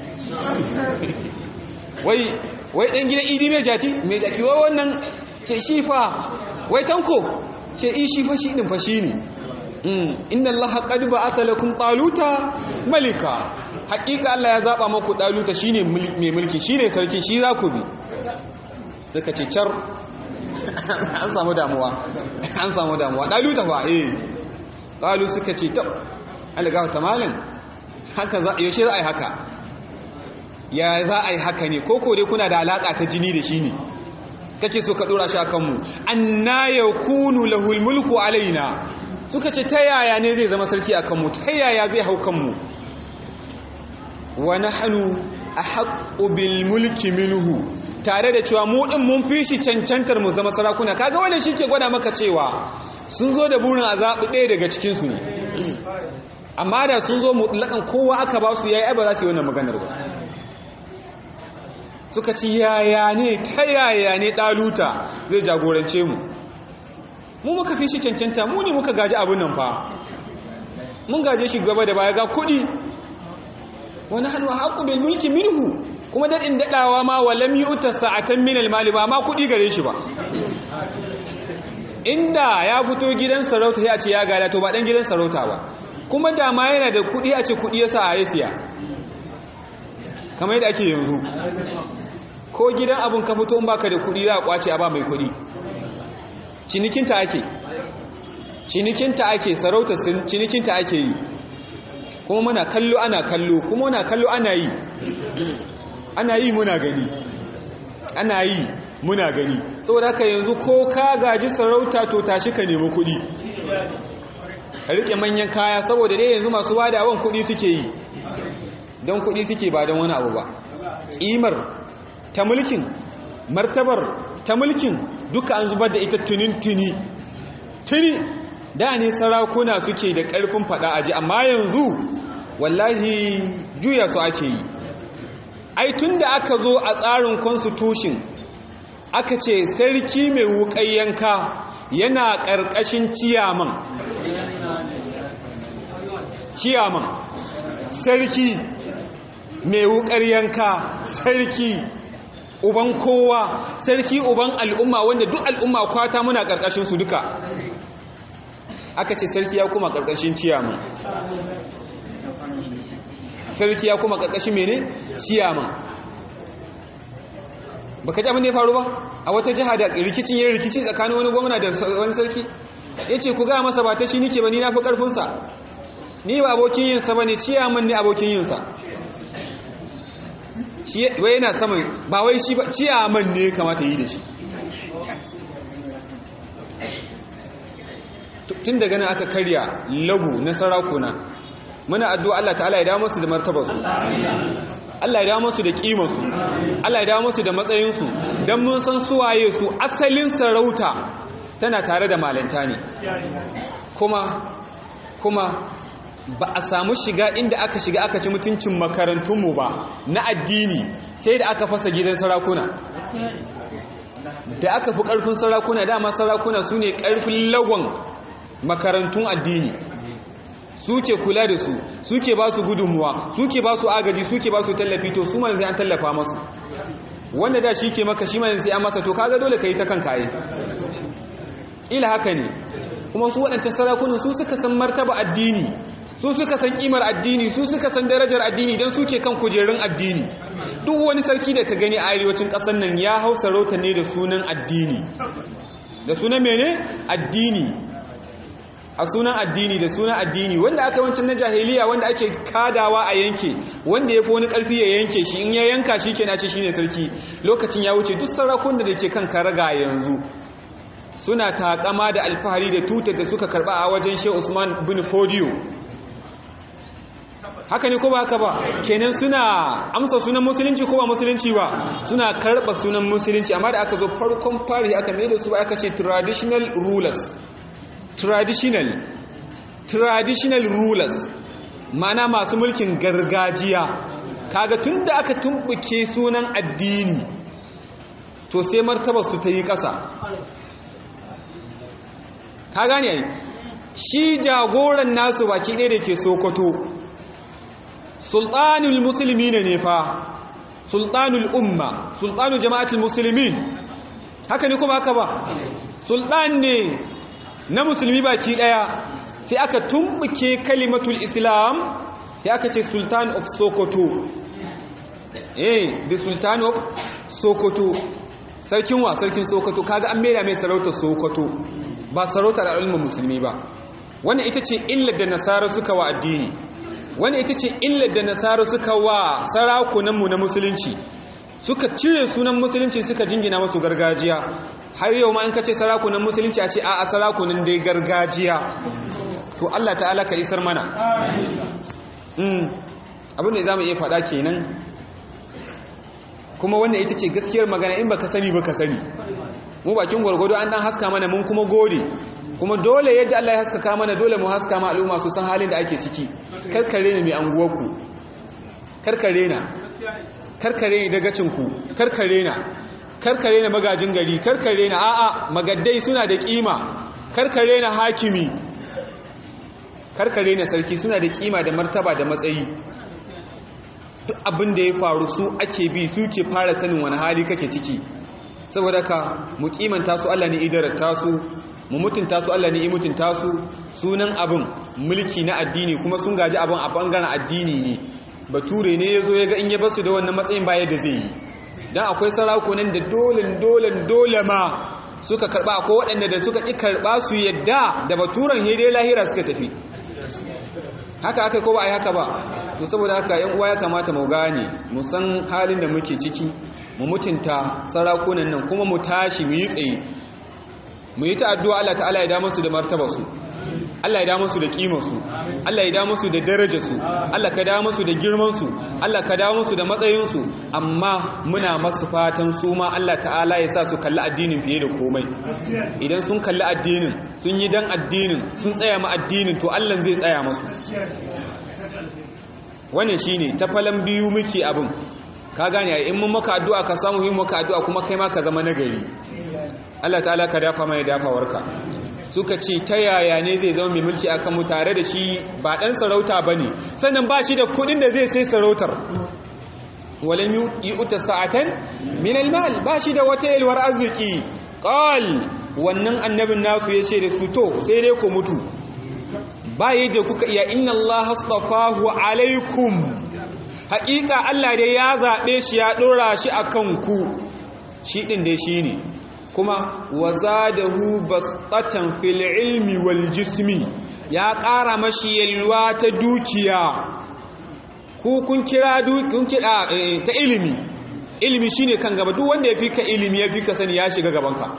wai wai dan gidan idi mai jaki mai jaki wai wannan ce shi fa wai tanko ce i shi fa shi din fa shi ne inna allaha qad ba'atha lakum taluta malika hakika Allah ya zaba maku daluta shine mai mulki shine sarki shi za ku bi suka ce car an samu damuwa an samu damuwa daluta fa eh qalu suka ce tab alga ta malam haka za yaushe za a yi haka ya za a yi haka ne ko ko dai kuna da alaka ta jini da shi ne kake so ka dora shi akan mu anna yakunu lahul mulku alaina suka ce ta yaya ne zai zama sarki akan mu ta yaya zai hau kan mu wa nahnu ahaqqu bil mulki minhu tare da cewa mu din mun fi shi cancantar mu zama sarakuna kaga wannan shike gwada maka cewa sun zo da burin azabi ɗaya daga cikin su ne amma da sun zo mutlakan kowa aka ba su yayi ai ba za su yi wannan maganar ba suka ci yaya ne ta yaya ne ɗaluta zai jagorance mu mu muka fi shi cancanta mu ne muka gaji abin nan fa mun gaje shi gaba da baya ga kuɗi wani hannu haƙu bil mulki minhu kuma daɗin daɗawa ma wa lam yu'ta sa'atan min al-mali ba ma kuɗi gare shi ba inda ya fito gidan sarauta sai a ce ya gada to ba dan gidan sarauta ba kuma da ma yana da kuɗi a ce kuɗi yasa a yasiya kamar yadda ake yanzu ko gidan abun ka fito in baka da kuɗi za a kwace a ba mai kuɗi cinikinta ake cinikinta ake sarauta cinikinta ake yi kuma muna kallo ana kallo kuma muna kallo ana yi ana yi muna gani ana yi muna gani saboda haka yanzu ko ka gaji sarauta to tashi ka nemi kuɗi ka rike manyan kaya saboda dai yanzu masu wadawan kuɗi suke yi don kuɗi suke ba don wani abu ba ƙimar ta mulkin martabar ta mulkin duka an zubar da ita tunin tuni tuni da ne sarakuna suke da ƙarfin faɗa aji amma yanzu wallahi juya su ake yi ai tun da aka zo a tsarin constitution aka ce sarki mai wuƙai yanka yana ƙarƙashin ciyaman ciyaman sarki mai wuƙar yanka sarki uban kowa sarki uban al'umma wanda duk al'umma kwata muna ƙarƙashin su duka aka ce sarki ya kuma ƙarƙashin ciyaman sarki ya kuma ƙarƙashin mene ciyaman baka ji abin da ya faru ba a wata jiha da rikicin yin rikici tsakanin wani gwamna da wani sarki ya ce ku gaya masa ba ta shi nike ba ni na fi ƙarfinsa ni ba abokin yinsa ba ne ciyaman ne abokin yinsa wai yana saman ba wai shi ba ciyaman ne kamata yi da shi tun daga nan aka karya lagu na sarakuna muna addu'a Allah ta'ala ya dawo musu da martabarsu Allah ya dawo musu da kimarsu Allah ya dawo musu da matsayinsu don mun san suwaye su asalin sarauta tana tare da malanta ne kuma kuma ba a samu shiga inda aka shiga aka ci mutuncin makarantunmu ba na addini sai da aka fasa gidan sarakuna da aka fi ƙarfin sarakuna dama sarakuna su ne ƙarfin lagon makarantun addini suke kula da su suke ba su gudunmuwa suke ba su agaji suke ba su tallafi to su manzai an tallafa masu wanda da shi ke maka shi manzai an masa to kaga dole ka yi ta kan kaye ila haka ne kuma su waɗancan sarakunan su suka san martaba addini su suka san kimar addini su suka san darajar addini don suke kan kujerun addini duk wani sarki da ka gani a arewacin ƙasar nan ya hau sarauta ne da sunan addini da sunan mene addini a sunan addini da sunan addini wanda aka wancan na jahiliya wanda ake kadawa a yanke wanda ya fi wani ƙarfi ya yanke shi in ya yanka shi ke nace shi ne sarki lokacin ya wuce duk sarakun da ke kan karaga yanzu suna takama da alfahari da tutar da suka karba a wajen shehu usman bin fodiyo haka ne ko ba haka ba kenan suna amsa sunan musulunci ko ba musulunci ba suna karba sunan musulunci amma da aka zo farkon fari aka mai da su aka ce traditional rulers traditional traditional rulers mana masu mulkin gargajiya kaga tun da aka tumbuke sunan addini to sai martaba su ta yi ƙasa ka gane ai shi jagoran nasu baki ɗaya da ke sokoto sultanul musulmi ne ne fa sultanul umma sultanul jama'atul musulmin haka ne kuma haka ba sultan ne na musulmi baki ɗaya sai aka tumbuke kalimatul islam ya aka ce sultan of sokoto eh the sultan of sokoto sarkin wa sarkin sokoto kaga an maida mai sarautar sokoto ba sarautar al'ummar musulmi ba wannan ita ce illar da nasara suka wa addini wani ita ce illar da nasaru suka wa sarakunanmu na musulunci suka cire sunan musulunci suka jingina masu gargajiya har yau ma in ka ce sarakunan musulunci a ce a sarakunan dai gargajiya to Allah ta'ala ka isar mana abin da za mu iya faɗa kenan kuma wannan ita ce gaskiyar magana in baka sani baka sani mu bakin gwargwado an dan haska mana mun kuma gode kuma dole yadda Allah ya haskaka mana dole mu haska ma al'umma su san halin da ake ciki karkare ne mai anguwarku karkare na karkare ne dagacinku karkare na karkare na magajin gari karkare na a'a magaddai suna da kima karkare na hakimi karkare na sarki suna da kima da martaba da matsayi duk abin da ya faru su ake bi su ke fara sanin wani hali kake ciki saboda ka mu kimanta su Allah ne idarata su mu mutunta su Allah ne i mutunta su sunan abin mulki na addini kuma sun gaji abin a bangaren addini ne bature ne ya zo ya ga in ya basu da wannan matsayin baya da zai yi don akwai sarakunan da dole dole dole ma suka karba akwai waɗanda da suka ƙi karba su yadda da baturen hede lahira suka tafi haka aka ko ba a yi haka ba to saboda haka yan uwa ya kamata mu gane mu san halin da muke ciki mu mutunta sarakunan nan kuma mu tashi mu yi tsaye mu yi ta addu'a Allah ta'ala ya da musu da martabarsu Allah ya da musu da kimarsu Allah ya da musu da darajarsu Allah ka da musu da girmansu Allah ka da musu da matsayinsu amma muna masu fatan su ma Allah ta'ala ya sa su kalli addinin fiye da komai idan sun kalli addinin sun yi dan addinin sun tsaya ma addinin to Allah zai tsaya masu wannan shine ta falan biyu muke abin ka gane in mun maka addu'a ka samu yin maka addu'a kuma kai ma ka zama nagari Allah ta'ala ka dafa mai dafawarka suka ce ta yaya ne zai zama mai mulki akan mu tare da shi ba dan sarauta bane sannan ba shi da kudin da zai sai sarautar walan yu'ta sa'atan min almal ba shi da wata yalwar arziki qal wannan annabin nasu yace da su to sai dai ku mutu ba yadda kuka iya inna allaha astafahu alaikum haƙiƙa Allah dai ya zaɓe shi ya ɗora shi a kanku shi ɗin dai shi ne kuma wa zadahu basatan fil ilmi wal jismi ya ƙara mashi yalwa ta dukiya ku kun kira kun kira ta ilimi ilimi shine kan gaba duk wanda ya fi ka ilimi ya fi ka sani ya shiga gabanka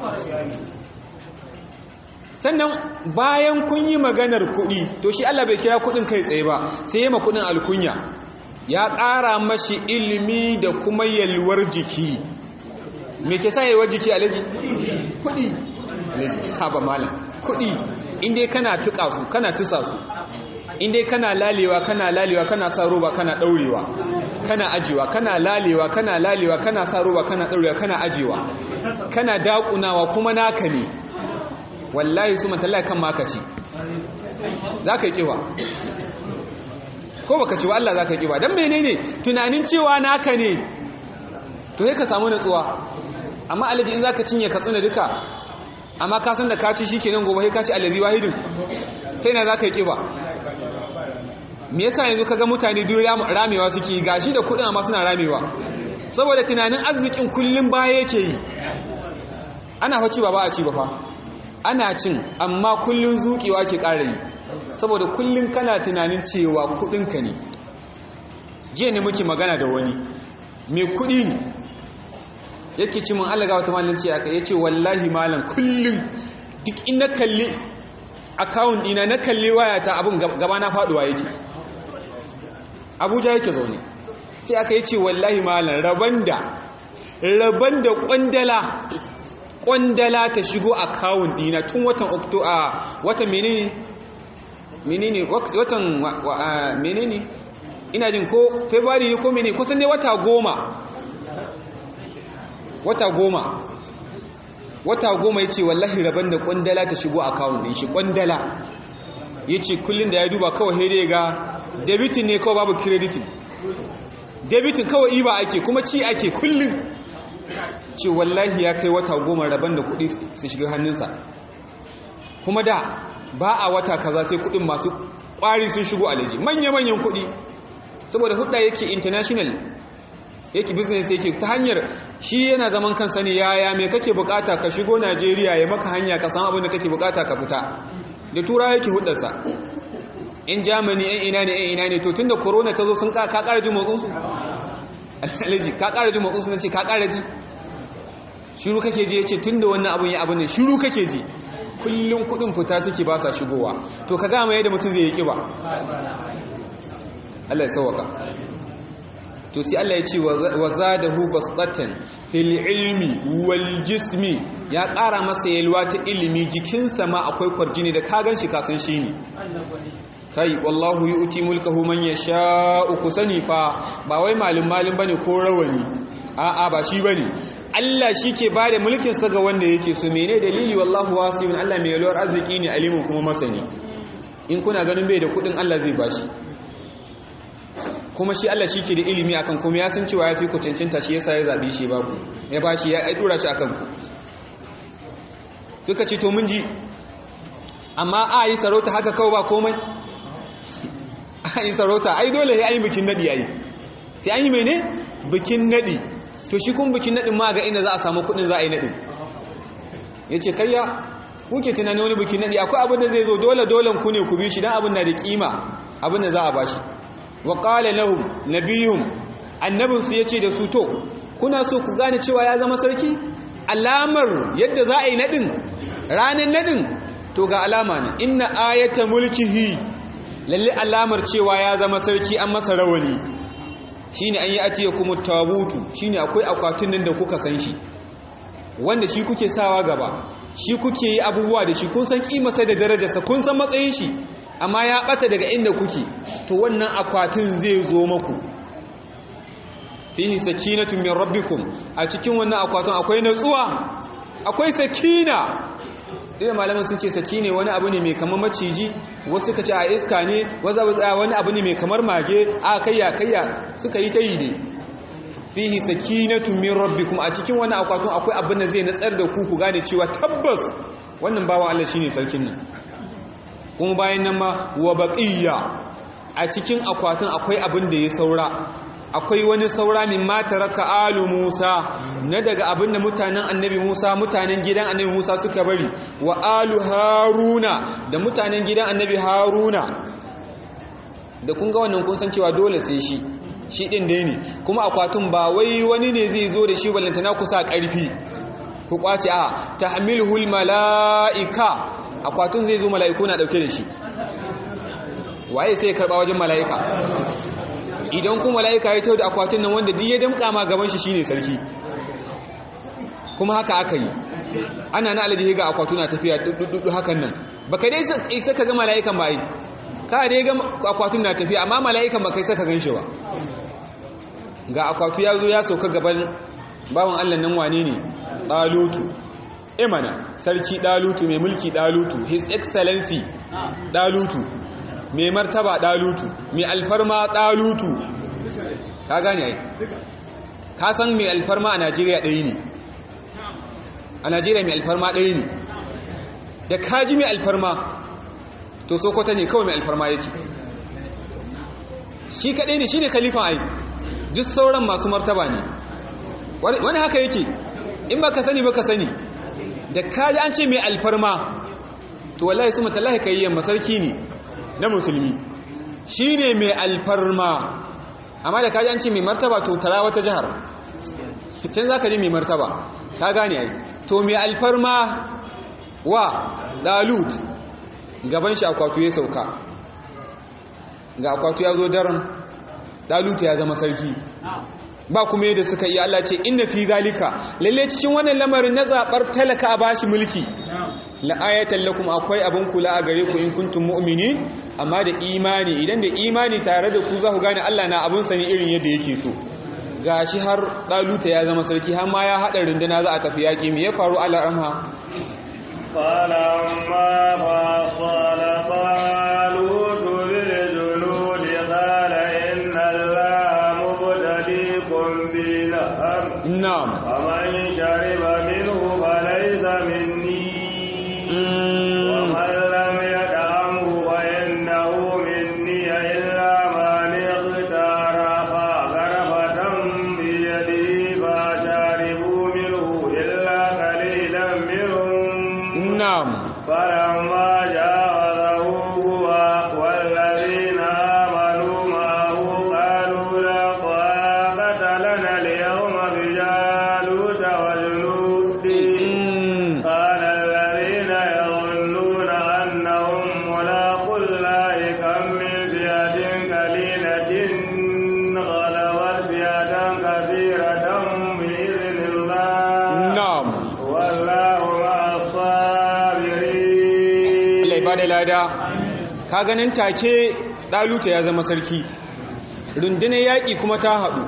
sannan bayan kun yi maganar kuɗi to shi Allah bai kira kuɗin kai tsaye ba sai ya ma kuɗin alkunya ya ƙara mashi ilimi da kuma yalwar jiki me ke sa yalwar jiki alaji kudi alaji haba malam kudi inda kana tuka su kana tusa su inda kana lalewa kana lalewa kana sa roba kana daurewa kana ajewa kana lalewa kana lalewa kana sa roba kana daurewa kana ajewa kana dakunawa kuma naka ne wallahi su matallahi kan makaci za ka yi kiwa ko baka ci wa Allah za ka yi kiwa don menene tunanin cewa naka ne to sai ka samu natsuwa amma alaji in zaka cinye ka tsina duka amma ka san da ka ci shikenan gobe sai ka ci alazi wahidin kai na zaka yi kiba me yasa yanzu kaga mutane duk ramewa suke gashi da kudin amma suna ramewa saboda tunanin arzikin kullum baya yake yi ana fa ci ba ba a ci ba fa ana cin amma kullun zuƙewa ke ƙara yi saboda kullun kana tunanin cewa kudinka ne jiya ne muke magana da wani mai kudi ne yake ci mun alaga wata malin ce aka yace wallahi malam kullum duk ina kalli account dina na kalli wayata abun gaba na faduwa yake Abuja yake zaune ce aka yace wallahi malam rabanda rabanda kwandala kwandala ta shigo account dina tun watan October watan menene menene watan menene ina jin ko February ko menene kusan dai wata goma wata goma wata goma ya ce wallahi rabon da kwandala ta shigo akawun din shi kwandala ya ce kullum da ya duba kawai haidai ga debitin ne kawai babu kreditin debitin kawai iba ake kuma ci ake kullum ce wallahi ya kai wata goma rabon da kudi su shiga hannunsa kuma da ba a wata kaza sai kudin masu kwari sun shigo alaji manya-manyan kudi saboda hudda yake international yake business yake ta hanyar shi yana zaman kansa ne yaya me kake bukata ka shigo Najeriya ya maka hanya ka san abin da kake bukata ka fita da tura yake hudarsa in germany yan ina ne yan ina ne to tunda corona ta zo sun ka ƙara ji motsinsu alhaji ka ƙara ji motsinsu na ce ka ƙara ji shiru kake ji ya ce tunda wannan abin ya abin ne shiru kake ji kullum kudin fita suke ba sa shigowa to ka gama yadda mutum zai yi kiba Allah ya sauwaka to sai Allah ya ce wa zadahu basatan fil ilmi wal jismi ya ƙara masa yalwa ta ilimi jikinsa ma akwai kwarjini da ka ganshi ka san shi ne kai wallahu yu'ti mulkahu man yasha'u kusani fa ba wai malum malum bane ko rawani a'a ba shi bane Allah shi ke ba da mulkinsa ga wanda yake so mene dalili wallahu wasiyun Allah mai yalwar arziki ne alimun kuma masani in kuna ganin bai da kudin Allah zai bashi kuma shi Allah shi ke da ilimi akan kuma ya san cewa ya fi ku cancanta shi yasa ya zaɓi shi ba ku ya bashi ya ɗura shi akan ku suka ce to mun ji amma a yi sarauta haka kawai ba komai a yi sarauta ai dole ya yi bikin naɗi yayi sai an yi mene bikin naɗi to shi kun bikin naɗin ma ga inda za a samu kuɗin za a yi naɗin ya ce kayya kuke tunani wani bikin naɗi akwai abin da zai zo dole dolen ku ne ku bi shi don abin na da kima abin da za a bashi wa qala lahum nabiyum annabinsu ya ce da su to kuna so ku gane cewa ya zama sarki alamar yadda za a yi naɗin ranar naɗin to ga alama na inna ayata mulkihi lalle alamar cewa ya zama sarki an masa rawani shine an yi atiya kuma tabutu shine akwai akwatin nan da kuka san shi wanda shi kuke sawa gaba shi kuke yi abubuwa da shi kun san kimarsa da darajarsa kun san matsayin shi amma ya bata daga inda kuke to wannan akwatin zai zo maku fihi sakinatun min rabbikum a cikin wannan akwatin akwai natsuwa akwai sakina idan malaman sun ce sakine wani abu ne mai kamar maciji wasu suka ce a iska ne wani abu ne mai kamar mage a kayya kayya suka yi ta yi ne fihi sakinatun min rabbikum a cikin wannan akwatin akwai abin da zai natsar da ku ku gane cewa tabbas wannan bawan Allah shine sarkin nan kuma bayan nan ma wa baqiya a cikin akwatin akwai abin da ya saura akwai wani saura min mata raka alu Musa na daga abin da mutanen annabi Musa mutanen gidan annabi Musa suka bari wa alu Haruna da mutanen gidan annabi Haruna da kun ga wannan kun san cewa dole sai shi shi din dai ne kuma akwatin ba wai wani ne zai zo da shi ballantana kusa karfi ku kwace a tahmiluhul malaika akwatin zai zo mala'iku na dauke da shi waye sai ya karba wajen mala'ika idan kuma mala'ika ya tau da akwatin nan wanda duk ya damka ma gaban shi shine sarki kuma haka aka yi ana na alaji ga akwatuna tafiya dudu hakan nan baka dai isa ka ga mala'ikan ba yi ka dai ga akwatun na tafiya amma mala'ikan ba kai saka gan shi ba ga akwatu ya zo ya sauka gaban bawan allah nan wane ne ɗalutu imana sarki ɗalutu mai mulki ɗalutu his excellency ɗalutu mai martaba ɗalutu mai alfarma ɗalutu ka gane ai ka san mai alfarma a najeriya ɗaya ne a najeriya mai alfarma ɗaya ne da kaji mai alfarma to sokoto ne kawai mai alfarma yake shi kaɗai ne shi ne kalifan ai duk sauran masu martaba ne wani haka yake in ba ka sani ba ka sani da kaji an ce mai alfarma to wallahi su matallahi ka yi yamma sarki ne na musulmi shi ne mai alfarma amma da kaji an ce mai martaba to tara wata jihar can za ka ji mai martaba ka gane ai to mai alfarma wa dalut gaban shi akwatu ya sauka ga akwatu ya zo daren dalut ya zama sarki ba kuma yadda suka yi Allah ce inna fi zalika lalle cikin wannan lamarin na zabar talaka a bashi mulki la'ayatan lakum akwai abin kula a gare ku in kuntum mu'minin amma da imani idan da imani tare da ku za ku gane Allah na abin sani irin yadda yake so gashi har daluta ya zama sarki har ma ya hada runduna za a tafi yaki me ya faru Allah ramha فلما فصل طالوت بالجنود قال إن الله مبتليكم بنهر na'am فمن شرب منه فليس مني ومن لم يدعمه فإنه مني إلا من اغترف غرفة بيده فشربوا منه إلا قليلا منهم na'am فلما جاوزه هو والذين lada ka ganin take ɗaluta ya zama sarki rundunar yaƙi kuma ta haɗu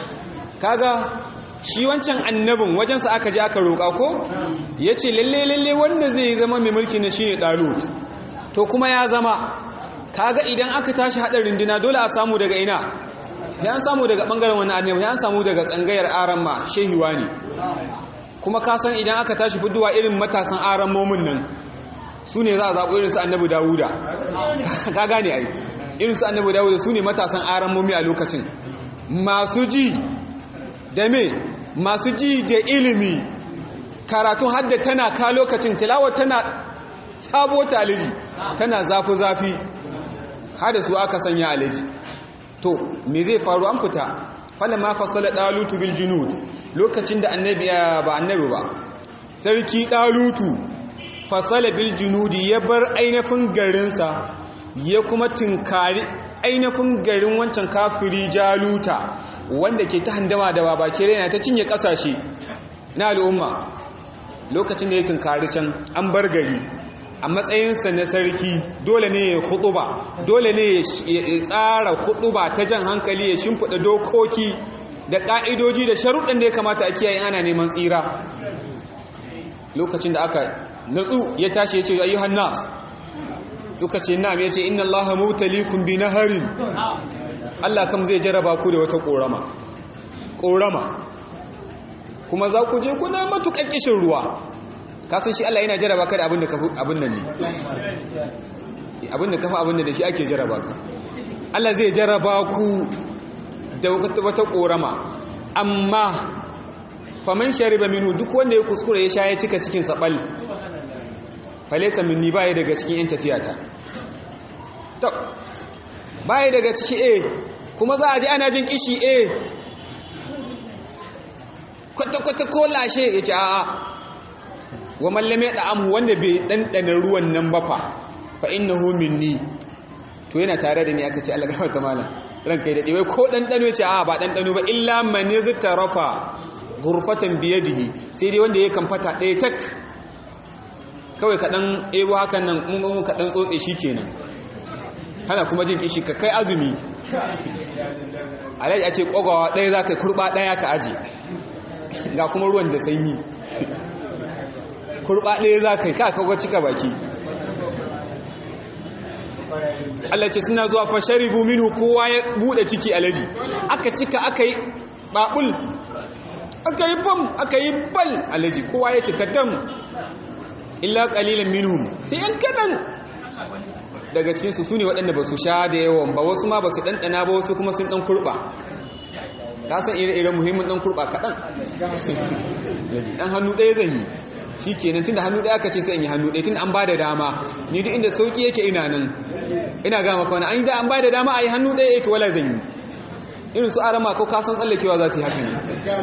kaga shi wancan annabin wajensa aka je aka roƙa ko ya ce lalle lalle wanda zai zama mai mulki na shi ne ɗalut to kuma ya zama kaga idan aka tashi haɗa runduna dole a samu daga ina ya samu daga ɓangaren wani annabi ya samu daga tsangayar aramma shehiwa ne kuma ka san idan aka tashi fudduwa irin matasan arammomin nan su ne za a zaɓo irinsu annabi dawuda ka gane ai irinsu annabi dawuda su ne matasan arammomi a lokacin masu ji da me masu ji da ilimi karatun hadda tana ka lokacin tilawa tana sabo ta alaji tana zafi-zafi hada su aka sanya alaji to me zai faru an fita fala ma fasala dalutu bil junud lokacin da annabi ba annabi ba sarki dalutu fasala bil junudi ya bar ainihin garinsa ya kuma tinkari ainihin garin wancan kafiri jaluta wanda ke ta handama da babake raina ta cinye kasashe na al'umma lokacin da ya tunkari can an bar gari a matsayinsa na sarki dole ne ya ba dole ne ya tsara ba ta jan hankali ya shimfiɗa dokoki da ƙa'idoji da sharuɗin da ya kamata a kiyaye ana neman tsira lokacin da aka natsu ya tashi ya ce ayyuhan nas suka ce na ya ce inna allaha mutalikum bi naharin Allah kam zai jaraba ku da wata ƙorama ƙorama kuma za ku je kuna matuƙan kishin ruwa kasan shi Allah yana jaraba ka da abin da ka abin nan ne abin da kafa abin da shi ake jaraba ka Allah zai jaraba ku da wata ƙorama amma faman shariba minu duk wanda ya kuskure ya sha ya cika cikin saɓal falesa minni baya daga cikin yan tafiyata to baya daga ciki a kuma za a ji ana jin kishi a kwata-kwata ko lashe ya ce a'a wa mallame da amu wanda bai ɗanɗana ruwan nan ba fa fa inna minni to yana tare da ni aka ce Allah gaba ta malam ranka yi daɗe wai ko ɗanɗano ya ce a'a ba ɗanɗano ba illa mani zita rafa gurfatan biyadihi sai dai wanda ya kan fata ɗaya tak kawai kaɗan ebo hakan nan mun kaɗan tsotse shi kenan hana kuma jin kishi ka kai azumi alaji a ce ƙogawa ɗaya za ka kurɓa ɗaya ka aji ga kuma ruwan da sanyi kurɓa ɗaya za ka yi ka kawo cika baki Allah ce suna zuwa fasharibu minhu kowa ya buɗe ciki alaji aka cika aka yi ɓaɓul aka yi bam aka yi bal alaji kowa ya cika dam illa ƙalilin minhum sai yan kaɗan daga cikinsu su ne waɗanda ba su sha da yawan ba wasu ma ba su ɗanɗana ba wasu kuma sun ɗan kurɓa ka san ire-iren muhimmin ɗan kurɓa kaɗan ɗan hannu ɗaya zan yi shi kenan tun da hannu ɗaya aka ce sai in yi hannu ɗaya tun an ba da dama ni duk inda sauƙi yake ina nan ina gama kawai an yi da an ba da dama a yi hannu ɗaya ita wala zan yi irin su arama ko kasan tsallakewa za su yi haka ne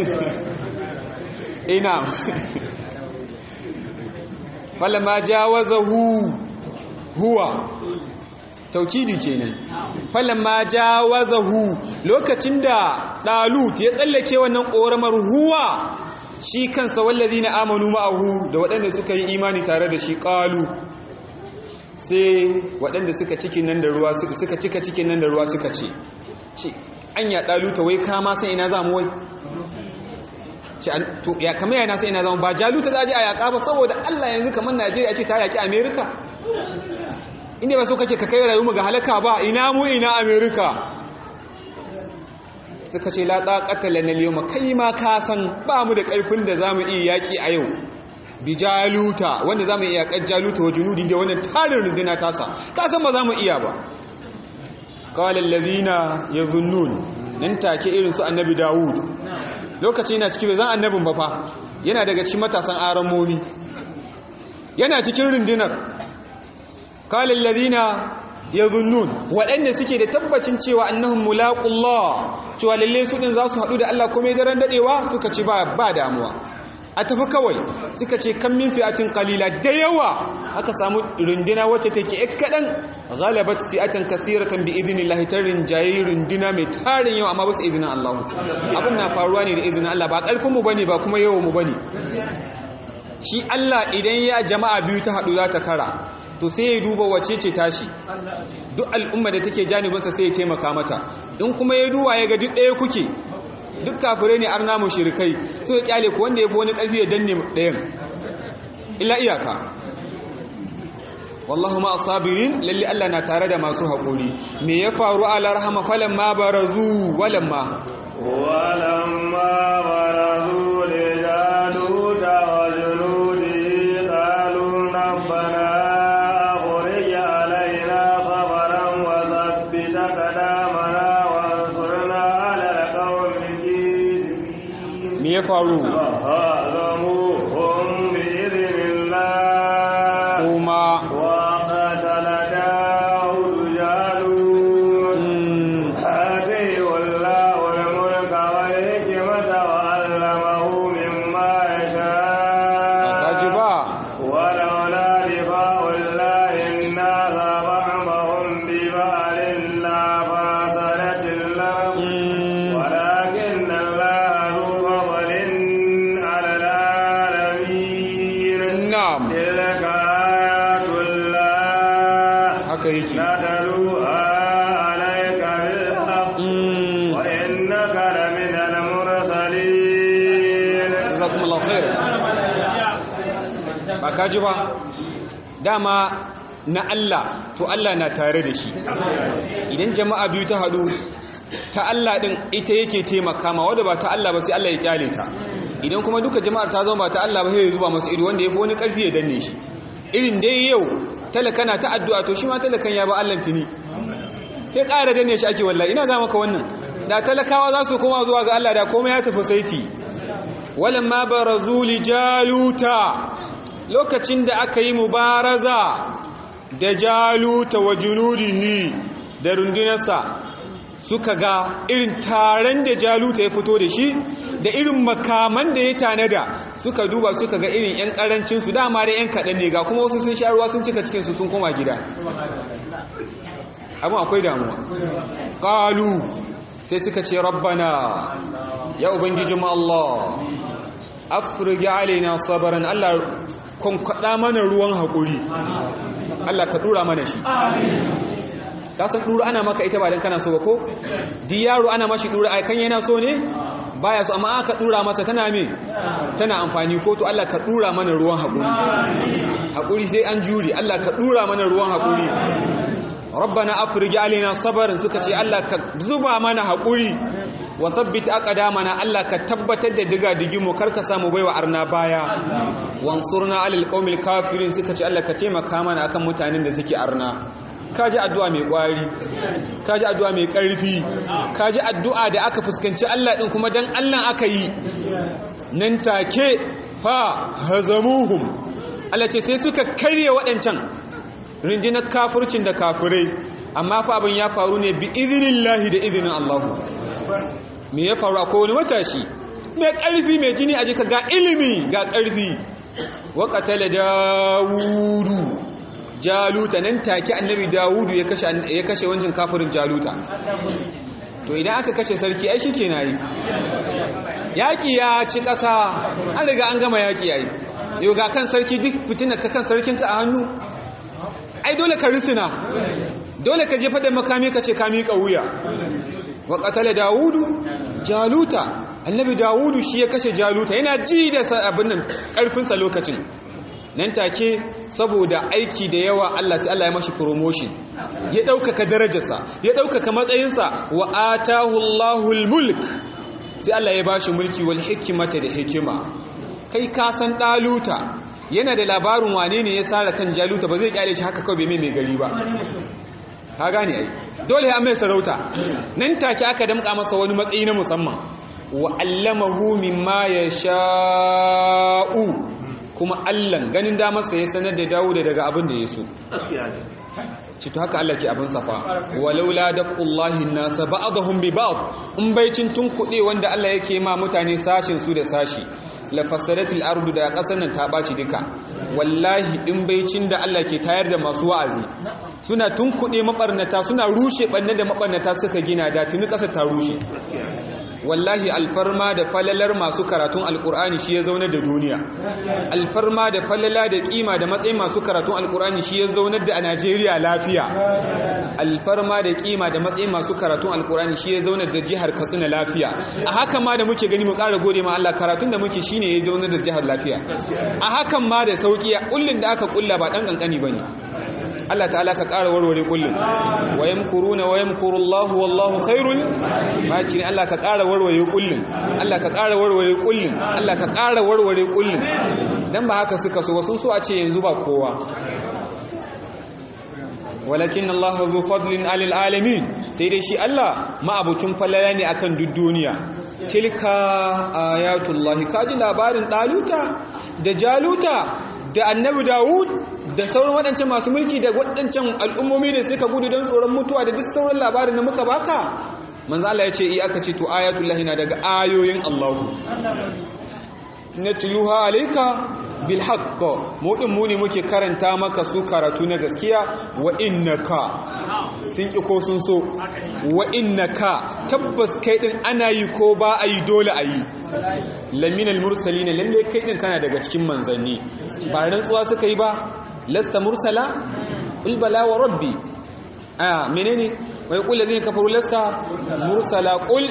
ina falama jawazahu huwa taukidi kenan falamma jawazahu lokacin da dalut ya tsallake wannan koramar huwa shi kansa wallazina amanu ma'ahu da waɗanda suka yi imani tare da shi qalu sai waɗanda suka cikin nan da ruwa suka cika cikin nan da ruwa suka ce ce anya daluta wai ka ma san ina za mu wai ce to ya kamar yana sai ina zama ba jaluta za a je a yaƙa ba saboda Allah yanzu kamar Najeriya ce ta yaƙi Amerika inda ba so kake ka kai rayuwa ga halaka ba ina mu ina Amerika suka ce la taqata lana al kai ma ka san ba mu da ƙarfin da zamu iya yaƙi a yau bi jaluta wanda zamu iya yaƙar jaluta wa junudi da wannan tarin runduna tasa ka san ba zamu iya ba qala allazina yadhunnun nan take irin su annabi Dawud lokaci yana ciki bai zan annabin ba fa yana daga cikin matasan aramomi yana cikin rundunar kalin ladina ya zunnun waɗanda suke da tabbacin cewa annahun mulaƙullah cewa lalle su ɗin za su haɗu da Allah kome daren daɗewa suka ce ba damuwa a tafi kawai suka ce kan min fi'atin kalila da yawa aka samu runduna wacce take ek kaɗan galabat fi'atan kathiratan bi idinillahi ta rinjaye runduna mai tarin yawa amma ba su izinin Allah abin na faruwa ne da izinin Allah ba ƙarfin mu bane ba kuma yawan mu bane shi Allah idan ya jama'a biyu ta haɗu za ta kara to sai ya duba wace ce tashi duk al'umma da take janibinsa sai ya taimaka mata in kuma ya duba ya ga duk ɗaya kuke duk kafirai ne arna mushrikai sai ya kyale ku wanda ya fi wani ƙarfi ya danne ɗayan illa iyaka wallahu ma asabirin lalle Allah na tare da masu haƙuri me ya faru ala rahama falan ma barazu walamma ولما برزوا لجالوت وجنوده قالوا ربنا أخرج علينا صبرا وثبت أقدامنا وانصرنا على القوم الكافرين me ya faru فهزموهم بإذن الله kuma وقتل داود جالوت mm, آتيه الله الملك والحكمة وعلمه مما kaji يشاء ba ولولا دفاع الله الناس بعضهم ببعض لفسدت الأرض mm, ولكن الله ذو فضل على العالمين na'am تلك آيات الله haka yake نتلوها عليك بالحق mm, وإنك لمن المرسلين jazakumullahu khair ba kaji ba dama na Allah to Allah na tare da shi idan jama'a biyu ta hadu ta Allah din ita yake taimaka ma wanda ba ta Allah ba sai Allah ya kyale ta idan kuma duka jama'ar ta zama ba ta Allah ba sai ya zuba masa ido wanda yafi wani karfi ya danne shi irin dai yau talaka na ta addu'a to shi ma talakan ya ba Allah tuni sai ƙara danne shi ake wallahi ina ga maka wannan da talakawa za su koma zuwa ga Allah da komai ya tafi saiti walamma barazu li jaluta lokacin da aka yi mubaraza da jaluta wa junudihi da rundunarsa suka ga irin taron da jaluta ya fito da shi da irin makaman da ya tanada suka duba suka ga irin 'yan karancinsu dama da 'yan kaɗan ne ga kuma wasu sun sha ruwa sun cika cikinsu sun koma gida abin akwai damuwa ƙalu sai suka ce rabbana ya ubangijin Allah afirgi alaina sabaran Allah kwankwaɗa mana ruwan haƙuri Allah ka ɗura mana shi kasan ɗura ana maka ita ba don kana so ba ko di yaro ana mashi ɗura a kan yana so ne baya so amma aka ɗura masa tana me tana amfani ko to Allah ka ɗura mana ruwan haƙuri haƙuri sai an juri Allah ka ɗura mana ruwan haƙuri rabbana afriji alaina sabarin suka ce Allah ka zuba mana haƙuri wa sabbita aqdamana Allah ka tabbatar da diga digimu karka samu baiwa arna baya wansurna alal qaumil kafirin suka ce Allah ka taimaka mana akan mutanen da suke arna kaji addu'a mai kwari kaji addu'a mai karfi kaji addu'a da aka fuskanci Allah din kuma dan Allah aka yi nan take fa hazamuhum Allah ce sai suka karye waɗancan rinjinar kafircin da kafirai amma fa abin ya faru ne bi izinillahi da izinin Allah me ya faru akwai wani matashi mai ƙarfi mai jini a jika ga ilimi ga ƙarfi wa qatala dawudu jaluta nan take annabi dawudu ya kashe ya kashe wancan kafirin jaluta to idan aka kashe sarki ai shikenan yi yaki ya ci ƙasa an riga an gama yaki yayi yau ga kan sarki duk fitina ka kan sarkinka a hannu ai dole ka risina dole ka jefa da makami ka ce ka miƙa wuya wa qatala dawudu jaluta annabi dawudu shi ya kashe jaluta yana ji da abin nan karfinsa lokacin nan take saboda aiki da yawa Allah sai Allah ya mashi promotion ya ɗaukaka darajarsa ya ɗaukaka matsayinsa wa atahu Allahul mulk sai Allah ya bashi mulki wal hikimata da hikima kai ka san daluta yana da labarin wane ne ya sara kan jaluta ba zai kyale shi haka kawai bai mai gari ba ka gane ai dole an mai sarauta nan take aka damka masa wani matsayi na musamman wa allamahu mimma yasha'u kuma Allah ganin damarsa ya sanar da Dawud daga abin da ya so ci to haka Allah ke abin safa walaula daf'ullahi nasa ba'dahum bi ba'd in baicin tun kuɗe wanda Allah yake ma mutane sashin su da sashi la fasadatil ardu da kasar nan ta baci duka wallahi in baicin da Allah ke tayar da masu wa'azi suna tun kuɗe mabarnata suna rushe banne da mabarnata suka gina da tuni kasar ta rushe wallahi alfarma da falalar masu karatun alkur'ani shi ya zaunar da duniya alfarma da falala da kima da matsayin masu karatun alkur'ani shi ya zaunar da a najeriya lafiya alfarma da kima da matsayin masu karatun alkur'ani shi ya zaunar da jihar katsina lafiya a hakan ma da muke gani mu ƙara gode ma Allah karatun da muke shine ya zaunar da jihar lafiya a hakan ma da sauki kullun da aka kulla ba dan kankani bane Allah ta'ala ka ƙara warware kullum wa yamkuruna wa yamkurullahu wallahu khairul makirin Allah ka ƙara warware kullum Allah ka ƙara warware kullum Allah ka ƙara warware kullum dan ba haka suka so sun so a ce yanzu ba kowa walakin Allah zu fadlin alil alamin sai dai shi Allah ma'abucin falala ne akan duk duniya tilka ayatullahi kaji labarin daluta da jaluta da annabi Dawud da sauran waɗancan masu mulki da waɗancan al'ummomi da suka gudu don tsoron mutuwa da duk sauran labarin da muka baka manzo Allah ya ce i aka ce to ayatullahi na daga ayoyin Allah natluha alayka bil haqq mu din mu ne muke karanta maka su karatu na gaskiya wa innaka sun ki ko sun so wa innaka tabbas kai din ana yi ko ba a yi dole a yi laminal mursalin lalle kai din kana daga cikin manzanni ba rantsuwa suka yi ba lasta mursala qul bala wa rabbi ah menene wa yaqul ladina kafaru lasta mursala qul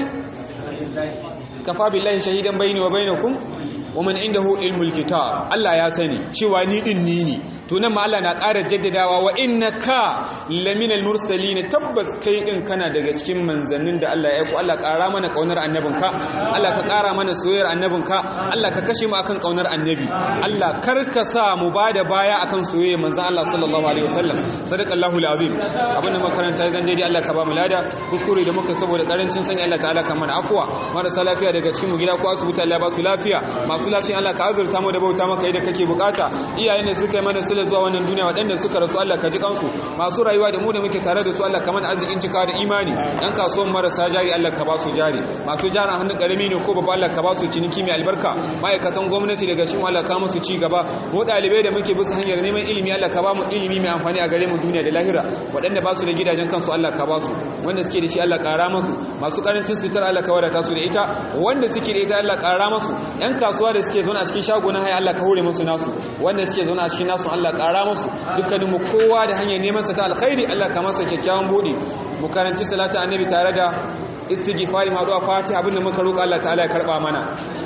kafa billahi shahidan bayni wa bainakum wa man indahu ilmul kitab Allah ya sani cewa ni din ni ne to nan ma Allah na ƙara jaddadawa wa innaka laminal mursalin tabbas kai din kana daga cikin manzannin da Allah ya aiko Allah ƙara mana kaunar annabinka Allah ka ƙara mana soyayyar annabinka Allah ka kashe mu akan kaunar annabi Allah kar ka sa mu bada baya akan soyayyar manzon Allah sallallahu alaihi wasallam sadaqallahu alazim abin da makaranta zan daidai Allah ka ba mu lada kuskure da muka saboda karancin sani Allah ta'ala ka mana afwa marasa lafiya daga cikin mu gida ko asibiti Allah ba su lafiya masu lafiya Allah ka azurta mu da bauta maka yadda kake bukata iyayen da suka yi mana sila zuwa wannan duniya waɗanda suka rasu Allah ka ji kansu masu rayuwa da mu da muke tare da su Allah ka mana arzikin cika da imani ɗan kasuwan marasa jari Allah ka ba su jari masu jaran hannun ƙarami ne ko babba Allah ka ba su ciniki mai albarka ma'aikatan gwamnati daga cikin Allah ka musu ci gaba mu ɗalibai da muke bisa hanyar neman ilimi Allah ka ba mu ilimi mai amfani a gare mu duniya da lahira waɗanda ba su da gidajen kansu Allah ka ba su wanda suke da shi Allah ƙara musu masu ƙarancin sitar Allah ka wadata su da ita wanda suke da ita Allah ƙara musu ƴan kasuwa da suke zaune a cikin shago na haya Allah ka hore musu nasu wanda suke zaune a cikin nasu Allah ƙara musu dukkanin mu kowa da hanyar neman sa ta alkhairi Allah ka masa kyakkyawan bude mu karanci salatu annabi tare da istighfari ma du'a fatiha abinda muka roƙa Allah ta'ala ya karba mana